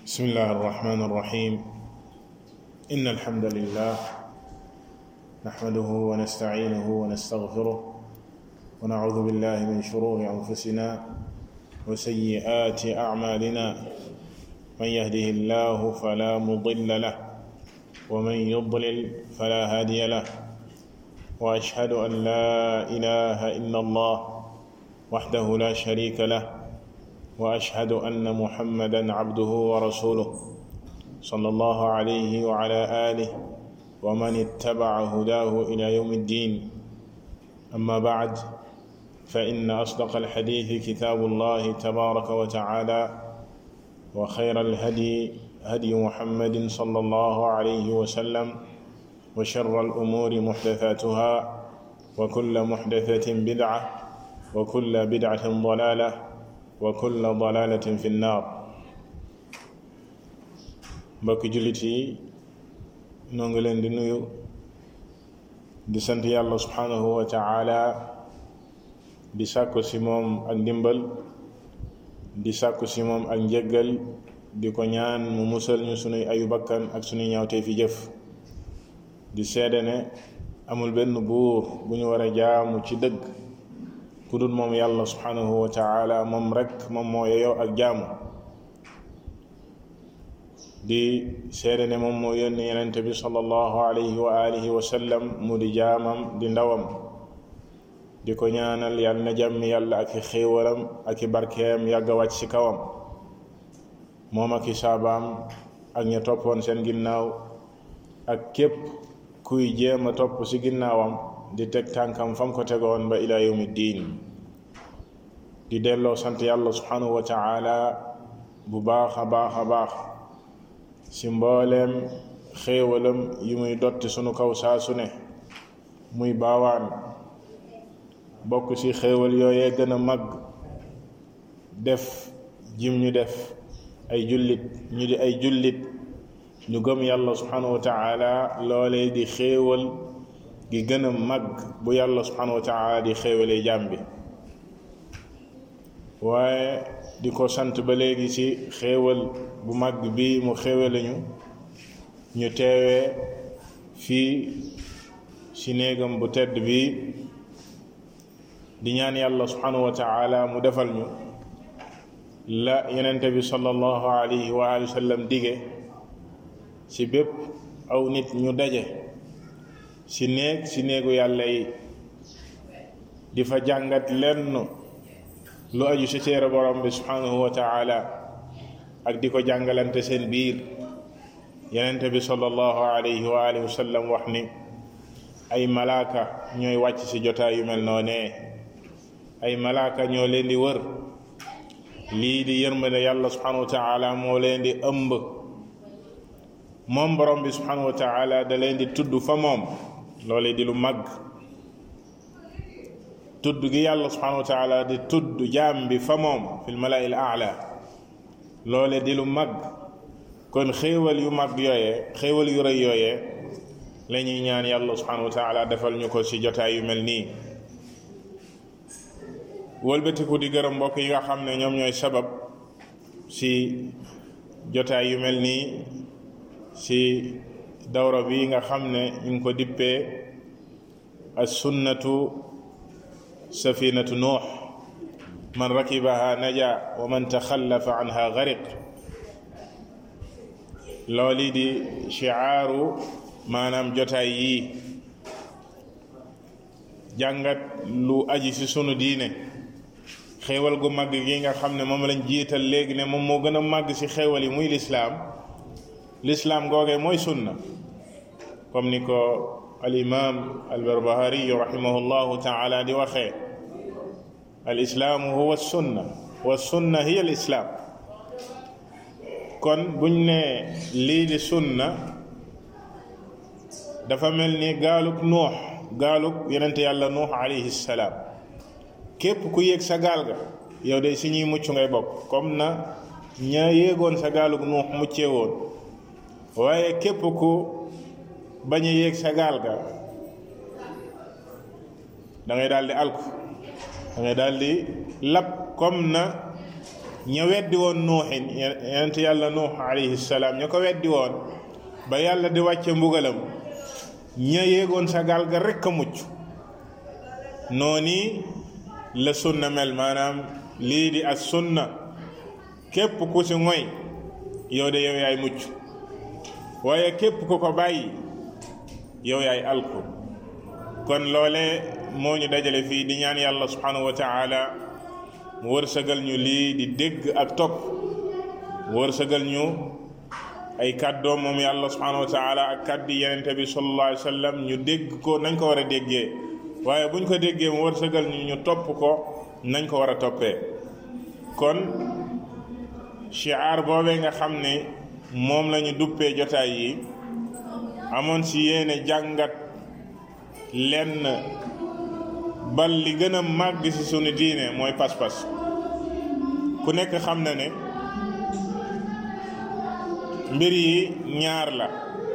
بسم الله الرحمن الرحيم إن الحمد لله نحمده ونستعينه ونستغفره ونعوذ بالله من شرور أنفسنا وسيئات أعمالنا من يهده الله فلا مضل له ومن يضلل فلا هادي له وأشهد أن لا إله إلا الله وحده لا شريك له واشهد ان محمدا عبده ورسوله صلى الله عليه وعلى اله ومن اتبع هداه الى يوم الدين اما بعد فان اصدق الحديث كتاب الله تبارك وتعالى وخير الهدي هدي محمد صلى الله عليه وسلم وشر الامور محدثاتها وكل محدثه بدعه وكل بدعه ضلاله wa kulla dalalatin fi nnaar mbokki jullit yi noo ngi leen di nuyu di sant yàlla subhanahu wa taala di sàkku si moom ak ndimbal di sàkku si moom ak njëggal di ko ñaan mu musal ñu sunuy ayu bakkan ak sunuy ñaawtee fi jëf di seede ne amul benn buur bu ñu war a jaamu ci dëgg ku dul moom yàlla subhanahu wa taala moom rek moom moo yeyoo ak jaamu di seede ne moom moo yónni yenente bi sallallahu alayhi wa alihi wa sallam mu di jaamam di ndawam di ko ñaanal yàlla na jàmmi yàlla ak i xéewalam ak i barkeem yàgg a wàcc ci kawam moom ak i saabaam ak ña toppoon seen ginnaaw ak képp kuy jéem a topp ci ginnaawam di teg tànkam fam ko tegoon ba ila yawmi diin di delloo sant yàlla subhanahu wa taala bu baax a baax a baax ci mbooleem xéewalam yi muy dotti sunu kaw saa su ne muy baawaan bokk ci xéewal yooyee gën a mag def jim ñu def ay jullit ñu di ay jullit ñu gëm yàlla subhanahu wa taala loolee di xéewal gi gën a mag bu yàlla subhanahu wa taala di xéewalee jaam bi waaye di ko sant ba léegi ci xéewal bu mag bi mu xéewale ñu ñu teewee fii ci néegam bu tedd bi di ñaan yàlla subhanahu wa taala mu defal ñu la yenente bi sallallahu alayhi wa alihi wa sallam dige ci bépp aw nit ñu daje ci néeg ci néegu yàlla yi di fa jàngat lenn lu aju ci téere borom bi subhanahu wa taala ak di ko jàngalante seen biir yenente bi sallallahu alayhi wa alihi wa sallam wax ni ay malaaka ñooy wàcc ci jotaay yu mel noonee ay malaaka ñoo leen di wër lii di yërmande yàlla subhanahu wa taala moo leen di ëmb moom borom bi subhanahu wa taala da leen di tudd fa moom loole di lu mag tudd gi yàlla subhanahu wa taala di tudd jaam bi fa moom fil malai al aala loole di lu mag kon xéewal yu mag yooyee xéewal yu rëy yooyee la ñuy ñaan yàlla subhanahu wa taala defal ñu ko ci jotaay yu mel nii wëlbatiku di gërëm mbokk yi nga xam ne ñoom ñooy sabab ci jotaay yu mel nii ci dawra bi nga xam ne ñu ngi ko dippee as sunnatu safinatu nuux man rakibaha naja wa man taxallafa anha gariq looli di chiaaru maanaam jotaay yii jàngat lu aji ci sunu diine xéewal gu màgg gi nga xam ne moom lañ jiital léegi ne moom moo gën a màgg ci xéewal yi muy lislaam lislaam googee mooy sunna comme ni ko al imam al barbahari rahimahullahu taala di waxee al islaamu huwa sunna wa sunna hiya al islaam kon buñ ne lii di sunna dafa mel ni gaalug nuux gaalug yenente yàlla nuux alayhi salaam képp ku yéeg sa gaal ga yow de si ñuy mucc ngay bokk comme na ña yéegoon sa gaalug nuux muccee woon waaye képp ku bañ a yéeg sa gaal ga da ngay daal di alku da ngay daal di lab comme na ña weddi woon nuuxin yonent yàlla nuux alayhi salaam ña ko weddi woon ba yàlla di wàcce mbugalam ña yéegoon sa gaal ga rekk a mucc nooni la sunna mel maanaam lii di as sunna képp ku si ngoy yow de yow yaay mucc waaye képp ku ko bàyyi yow yaay alku kon loole moo ñu dajale fii di ñaan yàlla subhanahu wa taala mu wërsëgal ñu lii di dégg ak topp mu wërsëgal ñu ay kàddoom moom yàlla subhanahu wa taala ak kàddi yenente bi sallallahu alayhi wa sallam ñu dégg ko nañ ko war a déggee waaye buñ ko déggee mu wërsëgal ñu ñu topp ko nañ ko war a toppee kon shiar boobee nga xam ne moom la ñu duppee jotaay yi amoon si yéene jàngat lenn bal li gën a màgg si sunu diine mooy pas-pas ku nekk xam na ne mbir yi ñaar la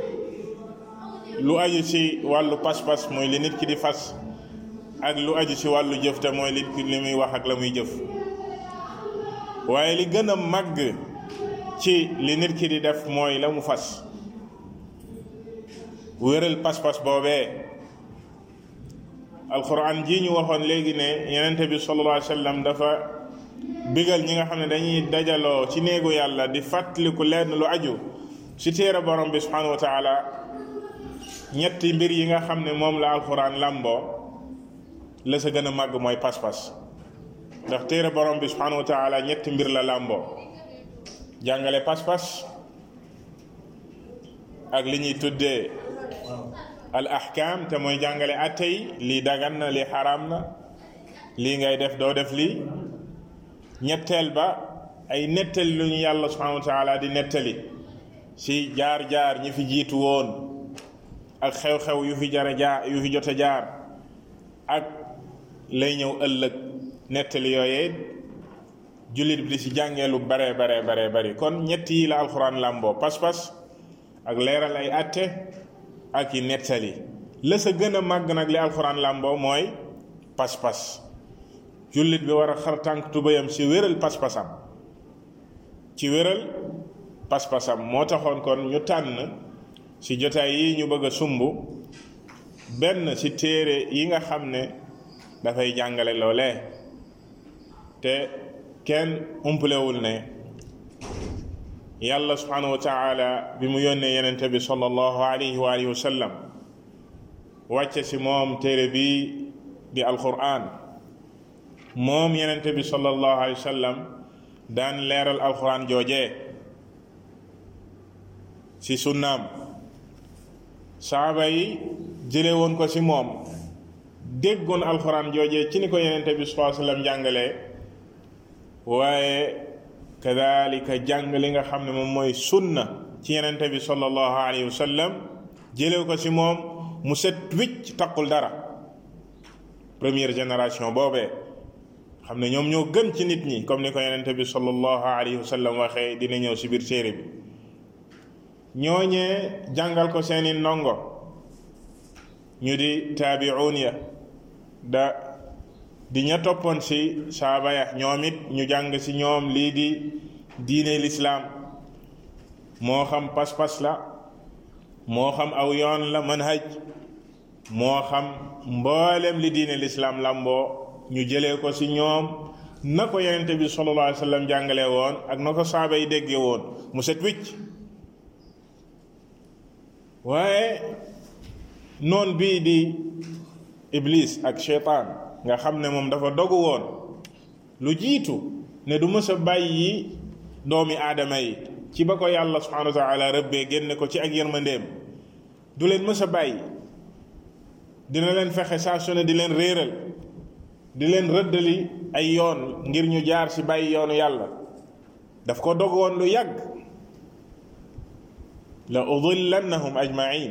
lu aju ci wàllu pas-pas mooy li nit ki di fas ak lu aju ci wàllu jëf te mooy li li muy wax ak la muy jëf waaye li gën a màgg ci li nit ki di def mooy la mu fas wéral pas-pas boobee alquran ji ñu waxoon léegi ne yenente bi sallallahu alayhi wa sallam dafa bigal ñi nga xam ne dañuy dajaloo ci néegu yàlla di fàttaliku lenn lu aju ci téere borom bi subhanahu wa taala ñetti mbir yi nga xam ne moom la alquran làmboo la sa gën a màgg mooy pas-pas ndax téere borom bi subhanahu wa taala ñetti mbir la làmboo jàngale pas-pas ak li ñuy tuddee al ahkam te mooy jàngale atte yi lii dagan na lii xaraam na lii ngay def doo def lii ñetteel ba ay nettali lu ñu yàlla subhanahu wa taala di nettali si jaar-jaar ñi fi jiitu woon ak xew-xew yu fi jara jaar yu fi jot a jaar ak lay ñëw ëllëg nettali yooyee jullit bi di si jàngee lu bare bare bare bari kon ñett yi la alxuraan làmboo pas-pas ak leeral ay atte ak i nettali la sa gën a màgg nag li alxuraan làmboo mooy pas-pas jullit bi war a xar tànk tubayam si wéral pas-pasam ci wéral pas-pasam moo taxoon kon ñu tànn si jotaay yi ñu bëgg a sumb benn si téere yi nga xam ne dafay jàngale loolee te kenn umpalewul ne yàlla subhanahu wa taala bi mu yónnee yenente bi sallallahu alayhi wa alihi wa sallam wàcce si moom téere bi di alquran moom yenente bi sallallahu alayhi wa sallam daan leeral alquran joojee si sunnaam saaba yi jële woon ko si moom déggoon alquran joojee ci ni ko yenente bi sallallahu alayhi wa sallam jàngalee waaye kadalika jàng li nga xam ne moom mooy sunna ci yenente bi sallallahu alayhi wa sallam jëlew ko si moom mu set wicc taqul dara première génération boobee xam ne ñoom ñoo gën ci nit ñi comme ni ko yenente bi sallallahu alayhi wa sallam waxee dina ñëw si biir téere bi ñooñee jàngal ko seeni ndongo ñu di taabi'un ya da di ña toppoon si saaba ya ñoom it ñu jàng si ñoom lii di diine lislaam moo xam pas-pas la moo xam aw yoon la manhaj moo xam mboolem li diine lislaam lamboo ñu jëlee ko si ñoom na ko yenente bi sallallahu alayhi wa sallam jàngale woon ak na ko saaba yi déggee woon mu set wicc waaye noon bii di iblis ak cheytaan nga xam ne moom dafa dogu woon lu jiitu ne du mës a bàyyi doomi aadama yi ci ba ko yàlla subhanahu wa taala rëbbee génne ko ci ak yërmandeem du leen mës a bàyyi dina leen fexe saa su ne di leen réeral di leen rëddali ay yoon ngir ñu jaar ci bàyyi yoonu yàlla daf ko dog woon lu yàgg la udillannahum ajmain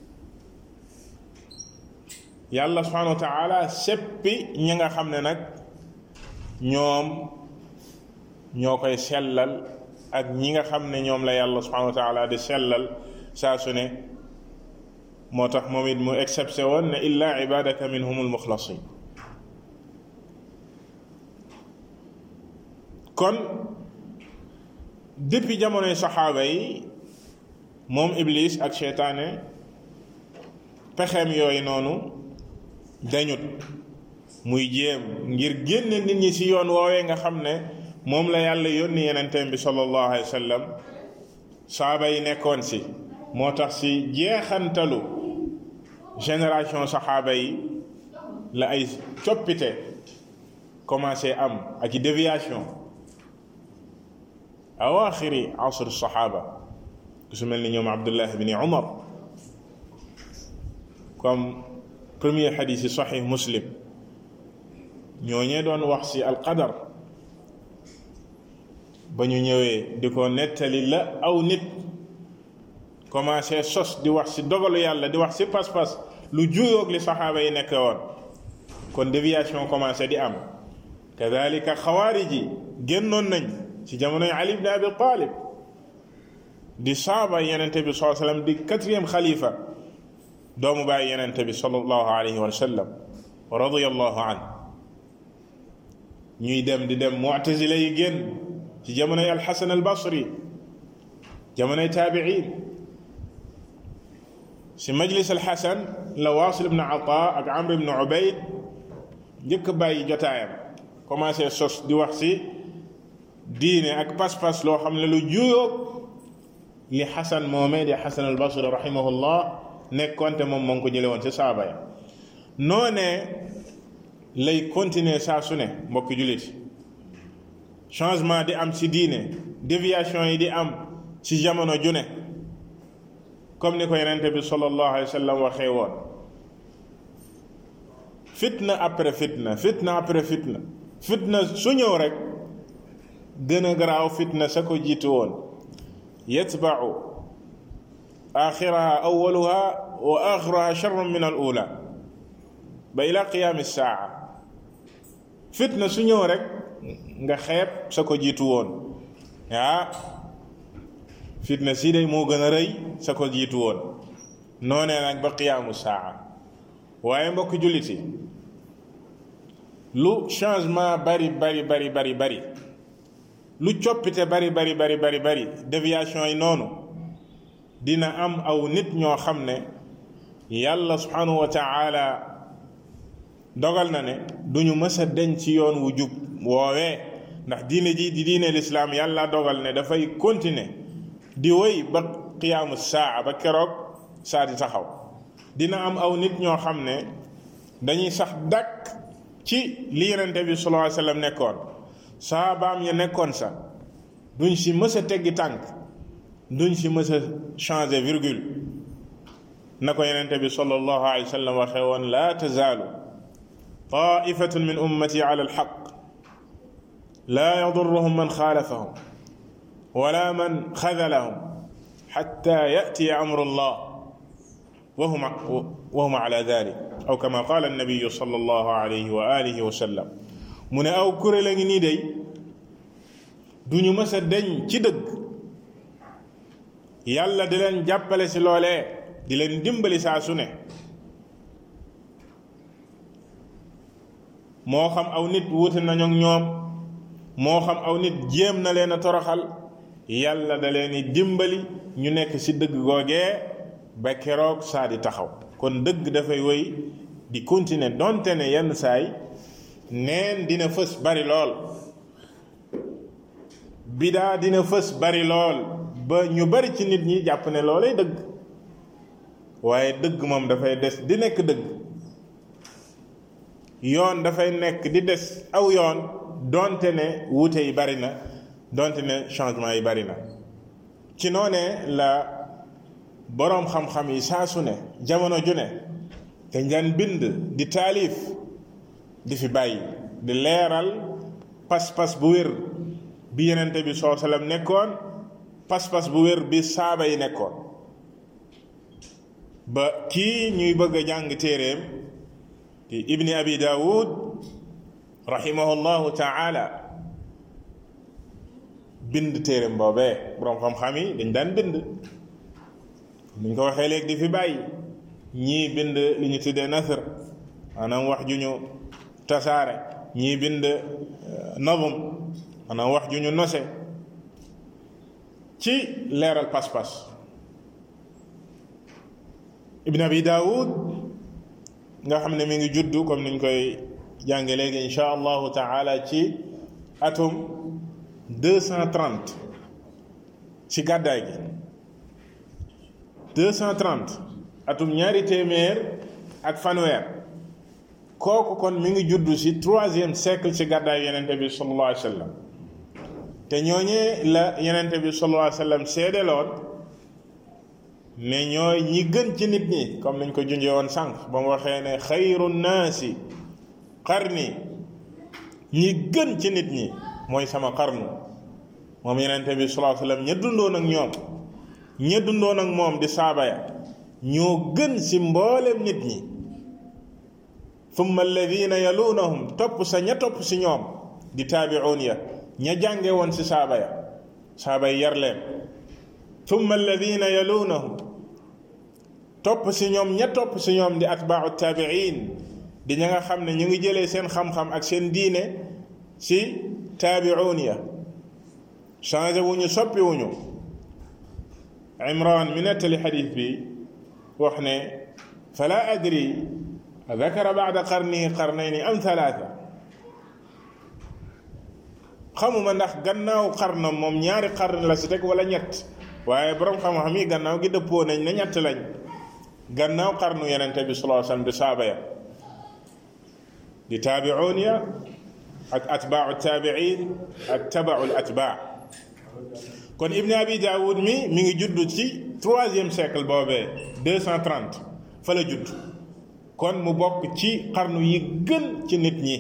yàlla subhanahu wa taala seppi ñi nga xam ne nag ñoom ñoo koy sellal ak ñi nga xam ne ñoom la yàlla subhanahu wa taala di sellal saa su ne moo tax moom it mu excepté woon ne illa ibadaka minhum almuxlasin kon depuis jamonoy saxaaba yi moom iblis ak seytaane pexeem yooyu noonu dañut muy jéem ngir génne nit ñi ci yoon woowee nga xam ne moom la yàlla yónni yenenteem bi sallallahu alayhi wa sallam saaba yi nekkoon ci moo tax ci jeexantalu génération saxaaba yi la ay coppite commencé am ak i déviation awaaxiri asr saxaaba ku su mel ni ñoom abdullah bni umar comme premier xadis yi saxix muslim ñooñee doon wax ci alqadar ba ñu ñëwee di ko nettali la aw nit commencé sos di wax ci dogalu yàlla di wax ci pas-pas lu juyoog li saxaaba yi nekk woon kon déviation commencé di am kadalika xawaarij yi génnoon nañ ci jamonoy ali ibn abi talib di saaba yenente bi saa sallam di quatrième xalifa doomu bàyyi yenente bi sallallahu alayhi wa sallam wa radiyallahu an ñuy dem di dem mu'tazila yi génn ci jamonoy alxasan albasri jamonoy taabiin si majlis alxasan la waasil ibn ata ak amr ibn ubayd njëkk bàyyi jotaayam commencé sos di wax si diine ak pas-pas loo xam ne lu juyoog li xasan moomee di xasan albasri rahimahullah nekkoonte moom moo ngi ko jële woon si saaba ya noonee lay continuer saa su ne mbokki jullit changement di am ci diine déviation yi di am ci jamono ju ne comme ni ko yenente bi sallallahu alayhi wa sallam waxee woon fitna après fitna fitna après fitna fitna su ñëw rek gën a garaaw fitna sa ko jiitu woon yatbau axiraha awaluha wa axiruha charrun min al ula ba ila qiyaami saa fitna su ñëw rek nga xeeb sa ko jiitu woon ah fitna si day moo gën a rëy sa ko jiitu woon noonee nag ba qiyaamu saa waaye mbokk julliti lu changement bari bari bari bari bari lu coppite bari bari bari bari bari déviation yi noonu dina am aw nit ñoo xam ne yàlla subhanahu wa taala dogal na ne duñu mës a deñ ci yoon wu jub woowee ndax diine ji di diine lislaam yàlla dogal ne dafay continuer di woy ba qiyaamu saa ba keroog saa di taxaw dina am aw nit ñoo xam ne dañuy sax dakk ci li yenente bi sallallahu alayhi wasallam nekkoon saabaam ya nekkoon sa duñ si mës a teggi tànk duñ si mës a changer virgule na ko yenente bi sallallahu alayhi wasallam waxee woon laa tazaalu taifatun min ummati ala alxaq laa yadurruhum man xaalafahum wala man xadalahum xatta yatiya amru llah وهم وهم على ذلك أو كما قال النبي صلى الله عليه وآله وسلم mu ne aw kuréel a ngi nii day duñu mës a deñ ci dëgg yàlla di leen jàppale si loolee di leen dimbali saa su ne moo xam aw nit wuute nañu ak ñoom moo xam aw nit jéem na leen a toroxal yàlla da leen di dimbali ñu nekk si dëgg googee ba keroog saa di taxaw kon dëgg dafay woy di continuer donte ne yenn saay neen dina fës bari lool bidaa dina fës bari lool ba ñu bari ci nit ñi jàpp ne loolay dëgg waaye dëgg moom dafay des di nekk dëgg yoon dafay nekk di des aw yoon donte ne wuute yi bari na donte ne changement yi bari na ci noonee la boroom xam-xam yi saa su ne jamono ju ne dañ daan bind di taalif di fi bàyyi di leeral pas-pas bu wér bi yenente bi soo sallam nekkoon pas-pas bu wér bi saaba yi nekkoon ba kii ñuy bëgg a jàng téeréem di ibni abi daawud rahimahullahu taala bind téeréem boobee boroom xam-xam yi dañ daan bind nuñ ko waxee léegi di fi bàyyi ñii bind li ñu tuddee nasr maanaam wax ju ñu tasaare ñii bind nazm maanaam wax ju ñu nose ci leeral pas-pas ibn abi daawud nga xam ne mi ngi juddu comme niñ koy jànge léegi insha allahu taala ci atum 230 ci gàddaay gi 230 atum ñaari téeméer ak fanweer kooku kon mi ngi juddu ci troisième siècle ci gàddaay yenente bi sallallahu alayhi wa sallam te ñooñee la yenente bi sallallahu alayhi wa sallam seedeloon ne ñooy ñi gën ci nit ñi comme niñ ko junjee woon sànq ba mu waxee ne xayru naasi qarni ñi gën ci nit ñi mooy sama qarnu moom yenente bi sallallahu alayhi wa sallam ña dundoon ak ñoom ña dundoon ak moom di saaba ya ñoo gën ci mboolem nit ñi thumma alladina yalunahum topp sa ña topp ci ñoom di taabi'un ya ña jànge woon ci saaba ya saaba yi yar leen thumma alladina yalunahum topp ci ñoom ña topp ci ñoom di atbaa'u taabi'in di ña nga xam ne ñu ngi jëlee seen xam-xam ak seen diine ci taabi'un ya changé wuñu soppi wuñu imran mi nettali xadis bi wax ne fala adri dakara bada qarnihi qarnayni am thalatha xamuma ndax gannaaw xarna moom ñaari xarn la si teg wala ñett waaye borom xam-xam yi gannaaw gi dëppoo nañ ne ñett lañ gannaaw xarnu yenente bi sallallahu alayhi wasallam di saaba ya di taabi'un ya ak atbaa'u taabi'in ak tabaa'ul atbaa kon ibn abi daawud mi mi ngi judd ci troisième siècle boobee 230 fa la judd kon mu bokk ci xarnu yi gën ci nit ñi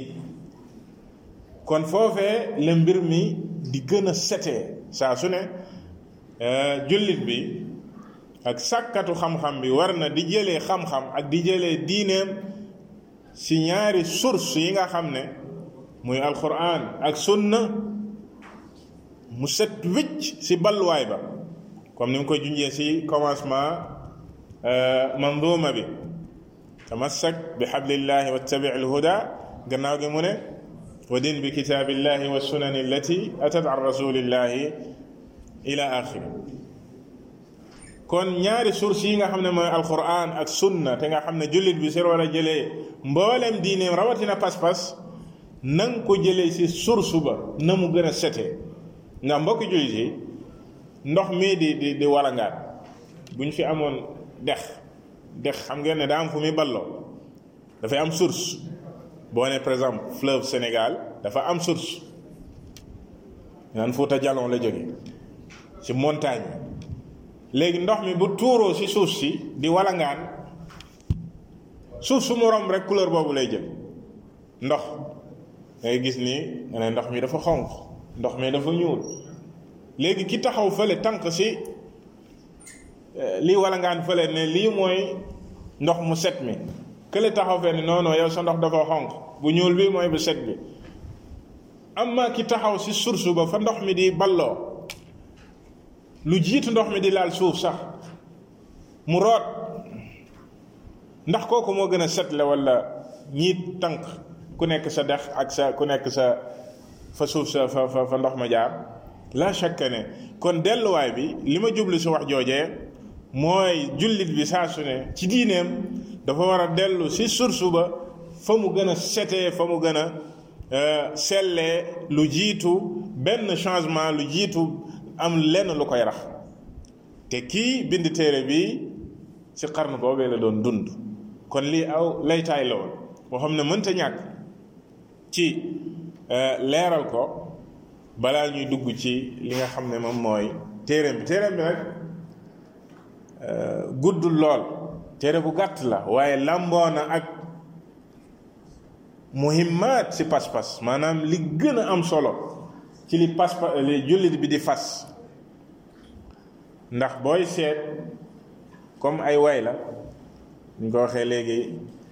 kon foofee la mbir mi di gën a setee saa su ne jullit bi ak sàkkatu xam-xam bi war na di jëlee xam-xam ak di jëlee diineem si ñaari source yi nga xam ne muy alquran ak sunna mu set wicc si balluwaay ba comme ni mu koy junjee si commencement manduuma bi tamassak bi xablillahi wattabi alhuda gannaaw gi mu ne wa din bi kitaabillahi wa sunani allati atat an rasulillahi ila axiri kon ñaari source yi nga xam ne mooy alquran ak sunna te nga xam ne jullit bi si war a jëlee mboolem diineem rawatina pas-pas na nga ko jëlee si source ba na mu gën a setee ndax mbokki jullit yi ndox mii di di di walangaan bu ñu fi amoon dex dex xam ngeen ne daa am fu muy balloo dafay am source boo ne par exemple fleuve Sénégal dafa am source naan Fuuta Jalon la jóge ci montagne léegi ndox mi bu tuuroo ci suuf si di walangaan suuf su mu romb rek couleur boobu lay jël ndox ngay gis ni nga ne ndox mi dafa xonq ndox mi dafa ñuul léegi ki taxaw fële tànk si lii walangaan fële ne lii mooy ndox mu set mi kële taxaw fee ne non non yow sa ndox dafa xonq bu ñuul bi mooy bu set bi amma ki taxaw si source ba fa ndox mi di balloo lu jiitu ndox mi di laal suuf sax mu root ndax kooku moo gën a set la wala ñiit tànk ku nekk sa dex ak sa ku nekk sa fa suuf sa fa fa fa ndox ma jaar la chaque ne kon delluwaay bi li ma jublu si wax joojee mooy jullit bi saa su ne ci diineem dafa war a dellu si source ba fa mu gën a setee fa mu gën a sellee lu jiitu benn changement lu jiitu am lenn lu koy rax te kii bind téere bi ci xarnu boobee la doon dund kon lii aw laytaay la woon boo xam ne mënta ñàkk ci leeral ko balaa ñuy dugg ci li nga xam ne moom mooy téereem bi téereem bi nag guddul lool téere bu gàtt la waaye làmboona ak muhimmaat ci pas-pas maanaam li gën a am solo ci li pas-pas li jullit bi di fas ndax booy seet comme ay way la ñu ko waxee léegi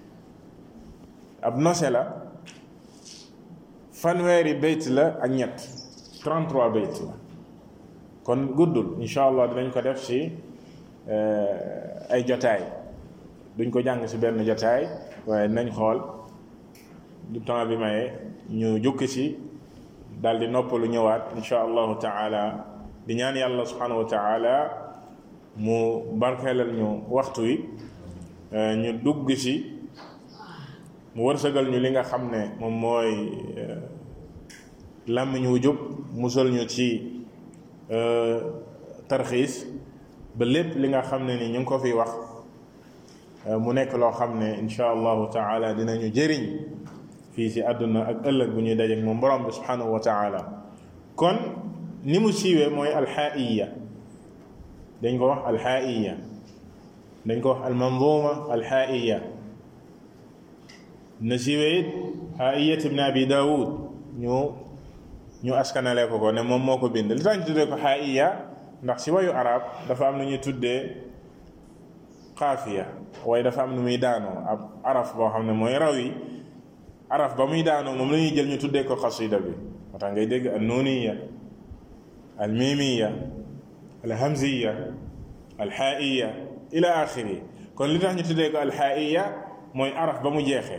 ab nose la fanweeri bayt la ak ñett 33 bayt la kon guddul incha allah dinañ ko def ci ay jotaay duñ ko jàng ci benn jotaay waaye nañ xool du temps bi maye ñu jukki ci daal di noppalu ñëwaat incha allahu taala di ñaan yàlla subhanahu wa taala mu barkeelal ñu waxtu wi ñu dugg ci mu wërsëgal ñu li nga xam ne moom mooy làmmiñ wu jub musal ñu ci tarxiis ba lépp li nga xam ne ni ñu ngi ko fi wax mu nekk loo xam ne insha allahu taala dinañu jëriñ fii ci àdduna ak ëllëg bu ñuy dajeek moom borom bi subhanahu wa taala kon ni mu siiwee mooy alxaaiya dañ ko wax alxaaiya dañ ko wax almanzuma alxaaiya na siiwee it xaayiyat ibn abi daawud ñu ñu askanale ko ko ne moom moo ko bind li tax ñu tuddee ko xaaiya ndax si wayu arab dafa am lu ñuy tuddee xaafiya waaye dafa am nu muy daanoo ab araf boo xam ne mooy raw yi araf ba muy daanoo moom la ñuy jël ñu tuddee ko xasida bi moo tax ngay dégg al nuuniya al mimiya al hamziya al xaaiya ila axiri kon li tax ñu tuddee ko al xaaiya mooy araf ba mu jeexee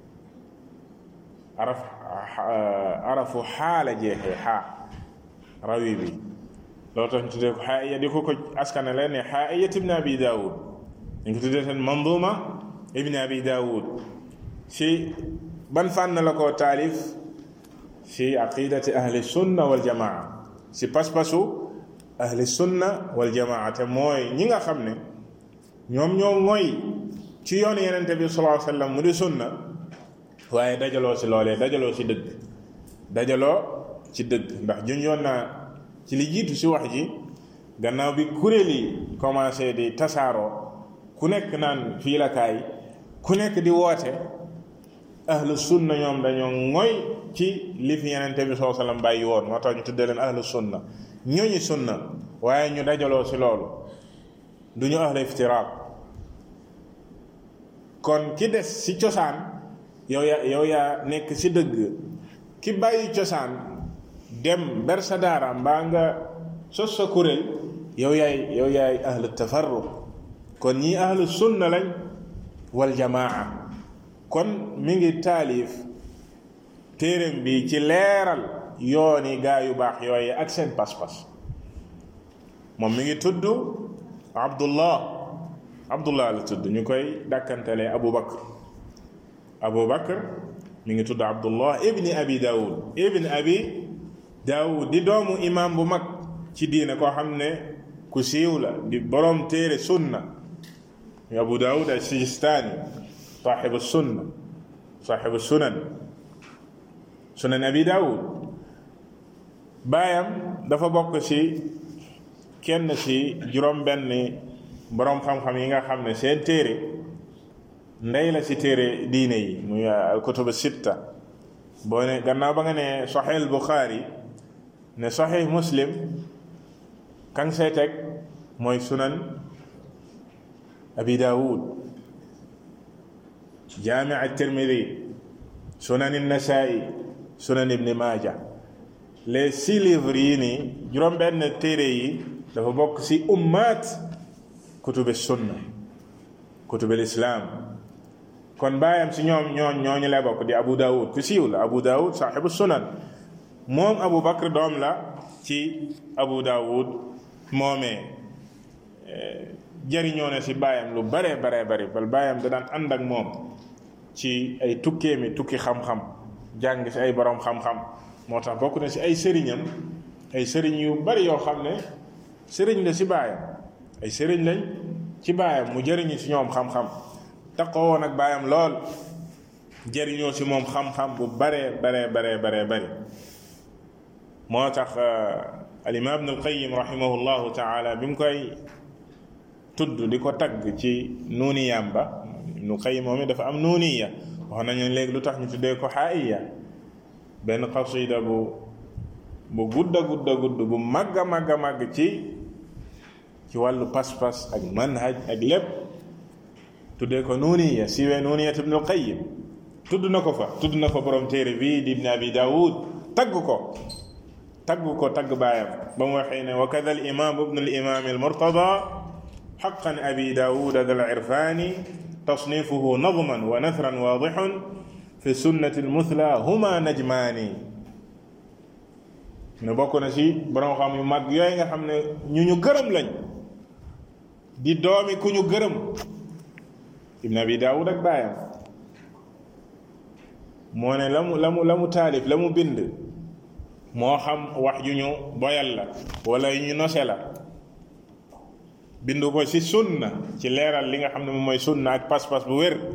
araf arafu xaala jeexee xaa rawi bi loolu tax ñu tuddee ko xaaiya di ko ko askanale ne xaaiya ibn abi daawud dañ ko tuddee seen manduma ibn abi daawud si ban fànn la ko taalif si aqidati ahli sunna wal jamaa si pas-pasu ahli sunna wal jamaa te mooy ñi nga xam ne ñoom ñoo ngoy ci yoonu yenente bi sallallahu alayhi wasallam mu di sunna waaye dajaloo si loolee dajaloo si dëgg dajaloo ci dëgg ndax junjoon naa ci li jiitu si wax ji gannaaw bi kuréel yi commencé di tasaaroo ku nekk naan fii la kaay ku nekk di woote ahlu sunna ñoom dañoo ngoy ci li fi yenente bi sallallahu alayhi wasallam bàyyi woon moo tax ñu tuddee leen ahlu sunna ñooñu sunna waaye ñu dajaloo si loolu du ñu ahlu iftiraaq kon ki des si cosaan yow yaa yow yaa nekk si dëgg ki bàyyi cosaan dem ber sa daara mbaa nga sos sa kuréel yow yaay yow yaay ahlu tafarruq kon ñii ahlu sunna lañ wal jamaa kon mi ngi taalif téeréem bi ci leeral yooni gaa yu baax yooyu ak seen pas-pas moom mi ngi tudd abdullah abdullah la tudd ñu koy dàkkantelee abu bakr abu bakr mi ngi tudd abdullah ibni abi daawud ibni abi daawud di doomu imam bu mag ci diine koo xam ne ku siiw la di boroom téere sunna ñu abu daawud al sijistaani saaxibu sunna saaxibu sunan sunan abi daawud baayam dafa bokk ci kenn ci juróom benn boroom xam-xam yi nga xam ne seen téere ndey la ci téere diine yi muy alkutubu sitta boo ne gannaaw ba nga ne saxiix buxaari ne saxiix muslim kan say teg mooy sunan abi daawud jaami at-tirmidi sunan an-nasaa'i sunan ibni maaja les six livres yi nii juróom benn téere yi dafa bokk ci ummaat kutubi sunna kutubi lislaam kon baayam ci ñoom ñooñ ñooñu lay bokk di abu daawud ku siiw la abu daawud saaxibu sunan moom abu bakr doom la ci abu daawud moomee jëriñoo na ci baayam lu bare bare bari bal baayam da daan ànd ak moom ci ay tukkee mi tukki xam-xam jàng ci ay borom xam-xam moo tax bokk na ci ay sëriñam ay sëriñ yu bari yoo xam ne sëriñ la ci baayam ay sëriñ lañ ci baayam mu jëriñu ci ñoom xam-xam taqoo woon ak baayam lool jëriñoo ci moom xam-xam bu bare bare bare bare bari moo tax al imam ibn al qayyim rahimahullahu taala bi mu koy tudd di ko tagg ci nuuniyaam ba ibnu qayyim moom it dafa am nuuniya wax nañu léegi lu tax ñu tuddee ko xaayiya benn xasida bu bu gudda gudda gudd bu màgg a màgg a màgg ci ci wàllu pas-pas ak manhaj ak lépp tuddee ko nuuniya siiwee nuuniyat ibnu qayyim tudd na ko fa tudd na fa borom téere bii di ibn abi daawud tagg ko tagg ko tagg baayam ba mu waxee ne wa kada al imam ibnu al imam al murtada حقا أبي داود ذا العرفان تصنيفه نظما ونثرا واضح في السنة المثلى هما نجمان ne bokk na ci borom xam yu mag yooyu nga xam ne ñu ñu gërëm lañ di doomi ku ñu gërëm ibn abi daawud ak baayam moo ne la mu la mu la mu taalif la mu bind moo xam wax yu ñu boyal la wala yu ñu nose la bindu ko ci sunna ci leeral li nga xam ne moom mooy sunna ak pas-pas bu wér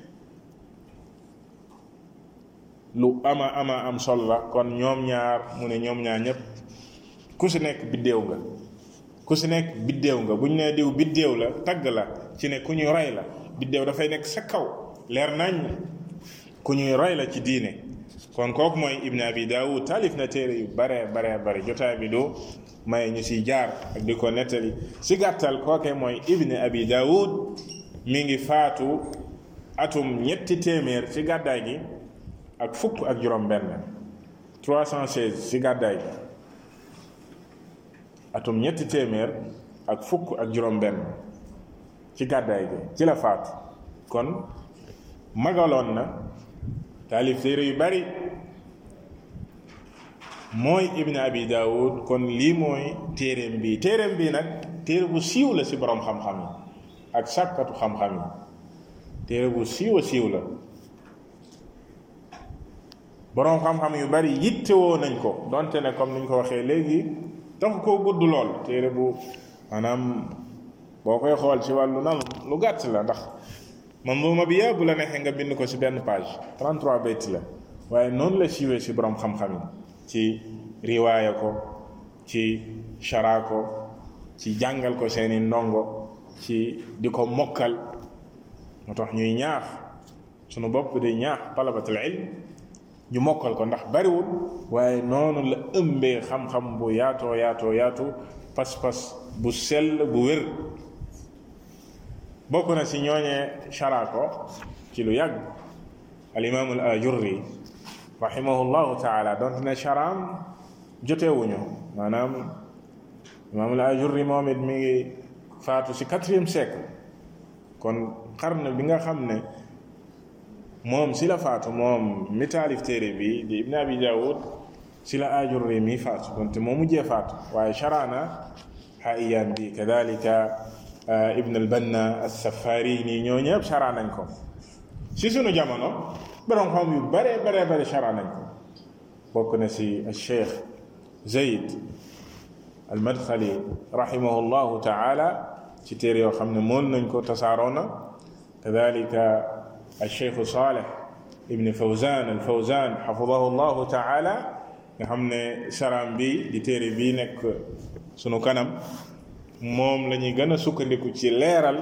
lu ama ama am sol la kon ñoom ñaar mu ne ñoom ñaar ñépp ku si nekk biddéew nga ku si nekk biddéew nga bu ñu nee diw biddéew la tagg la ci ne ku ñuy roy la biddéew dafay nekk sa kaw leer nañ ku ñuy roy la ci diine kon kooku mooy ibn abi daawud taalif na téere yu bare bare bare jotaay bi du may ñu siy jaar ak di ko nettali si gàttal kooke mooy ibn abi daawud mi ngi faatu atum ñetti téeméer ci gàddaay gi ak fukk ak juróom benn 316 ci gàddaay gi atum ñetti téeméer ak fukk ak juróom benn ci gàddaay gi ci la faatu kon magaloon na taalif téere yu bari mooy ibn abi daawud kon lii mooy téereem bi téereem bi nag téere bu siiw la ci boroom xam-xam yi ak sàkkatu xam-xam yi téere bu siiw a siiw la boroom xam-xam yu bari yittewoo nañ ko donte ne comme niñ ko waxee léegi taxu koo gudd lool téere bu maanaam boo koy xool ci wàllu nan lu gàtt la ndax manzuma bi yëpp bu la neexee nga bind ko ci benn page 33 bayt la waaye noonu la siiwee ci boroom xam-xam yi ci riwaaya ko ci shara ko ci jàngal ko seeni ndongo ci di ko mokkal moo tax ñuy ñaax sunu bopp di ñaax talabatul ilm ñu mokkal ko ndax bariwul waaye noonu la ëmbee xam-xam bu yaatoo yaatoo yaatu pas-pas bu sell bu wér bokk na ci ñooñee shara ko ci lu yàgg al imaamu al ajurri rahimahullahu taala donte ne sharaam jotewuñu maanaam imaam al ajurri moom it mi ngi faatu ci quatrième siècle kon xarn bi nga xam ne moom si la faatu moom mi taalif téere bi di ibn abi daawud si la ajurri mi faatu donte moo mujjee faatu waaye sharaana xaiyaan bi kadalika ibn al banna as-safarini ñoo ñëpp shara nañ ko si sunu jamono borom xam yu bare bare bare shara nañ ko bokk na si cheikh zayd al madxali rahimahullahu taala ci téere yoo xam ne mool nañ ko tasaaroo na kadalika al cheikh saleh ibn fawzan al fawzan xafidahu llahu taala nga xam ne sharaam bi di téere bii nekk sunu kanam moom la ñuy gën a sukkandiku ci leeral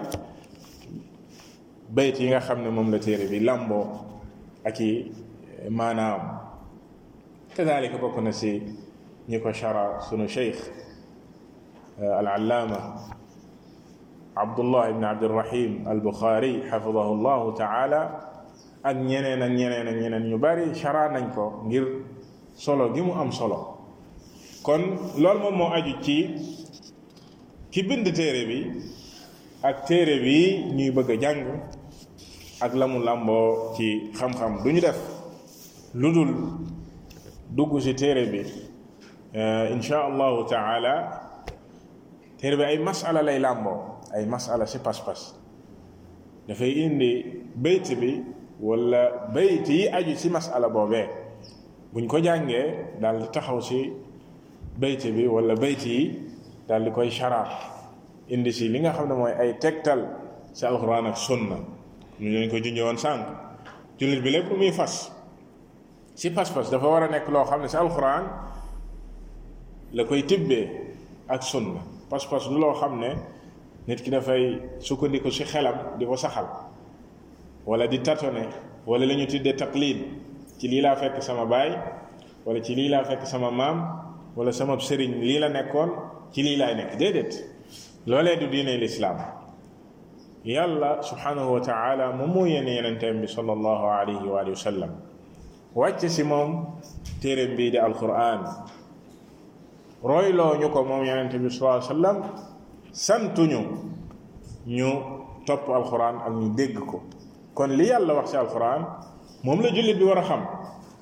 bayt yi nga xam ne moom la téere bi làmboo ak i maanaam kadalika bokk na si ñi ko shara sunu cheikh al allaama abdullah ibn abdirahim al buxaari xafidahu llahu taala ak ñeneen ak ñeneen ak ñeneen ñu bari shara nañ ko ngir solo gi mu am solo kon loolu moom moo aju ci ki bind téere bi ak téere bi ñuy bëgg a jàng ak la mu làmboo ci xam-xam du ñu def lu dul dugg ci téere bi insha allahu taala téere bi ay masala lay làmboo ay masala ci pas-pas dafay indi bayt bi wala bayt yi aju ci masala boobee buñ ko jàngee daal di taxaw ci bayt bi wala bayt yi daal di koy shara indi si li nga xam ne mooy ay tegtal si alxuraan ak sunna ñu leen ko junjee woon sànq jullit bi lépp lu muy fas si pas-pas dafa war a nekk loo xam ne si alxuraan la koy tibbee ak sunna pas-pas du loo xam ne nit ki dafay sukkandiku si xelam di ko saxal wala di tatone wala la ñu tuddee taqlid ci lii laa fekk sama baay wala ci lii laa fekk sama maam wala sama sëriñ lii la nekkoon ci lii laay nekk déedéet loolee du diine lislaam yàlla subhanahu wa taala moom moo yéene yenenteem bi sallallahu alayhi wa alihi wa sallam wàcc si moom téeréem bii di alquran royloo ñu ko moom yenente bi sallallahu alayhi wa sallam santuñu ñu topp alquran ak ñu dégg ko kon li yàlla wax ci alquran moom la jullit bi war a xam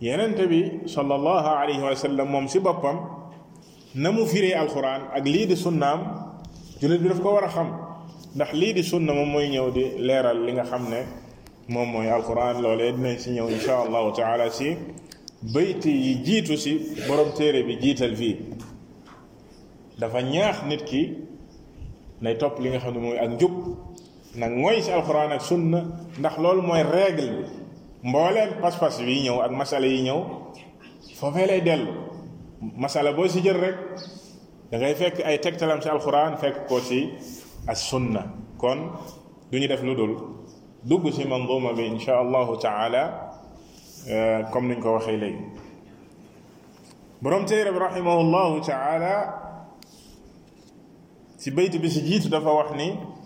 yenente bi sallallahu alayhi wa sallam moom si boppam na mu firee alquran ak lii di sunnaam jullit bi daf ko war a xam ndax lii di sunna moom mooy ñëw di leeral li nga xam ne moom mooy alquran loolee dinañ si ñëw insha allahu taala si bayti yi jiitu si borom téere bi jiital fii dafa ñaax nit ki nay topp li nga xam ne mooy ak njub nag mooy si alquran ak sunna ndax loolu mooy règle bi mbooleem pas-pas yi ñëw ak masala yi ñëw foofee lay dellu masala boo si jël rek da ngay fekk ay tegtalam si alquran fekk ko si as sunna kon du ñu def lu dul dugg si manzuma bi insha allahu taala comme niñ ko waxee léegi borom téere bi rahimahullahu taala si bayt bi si jiitu dafa wax ni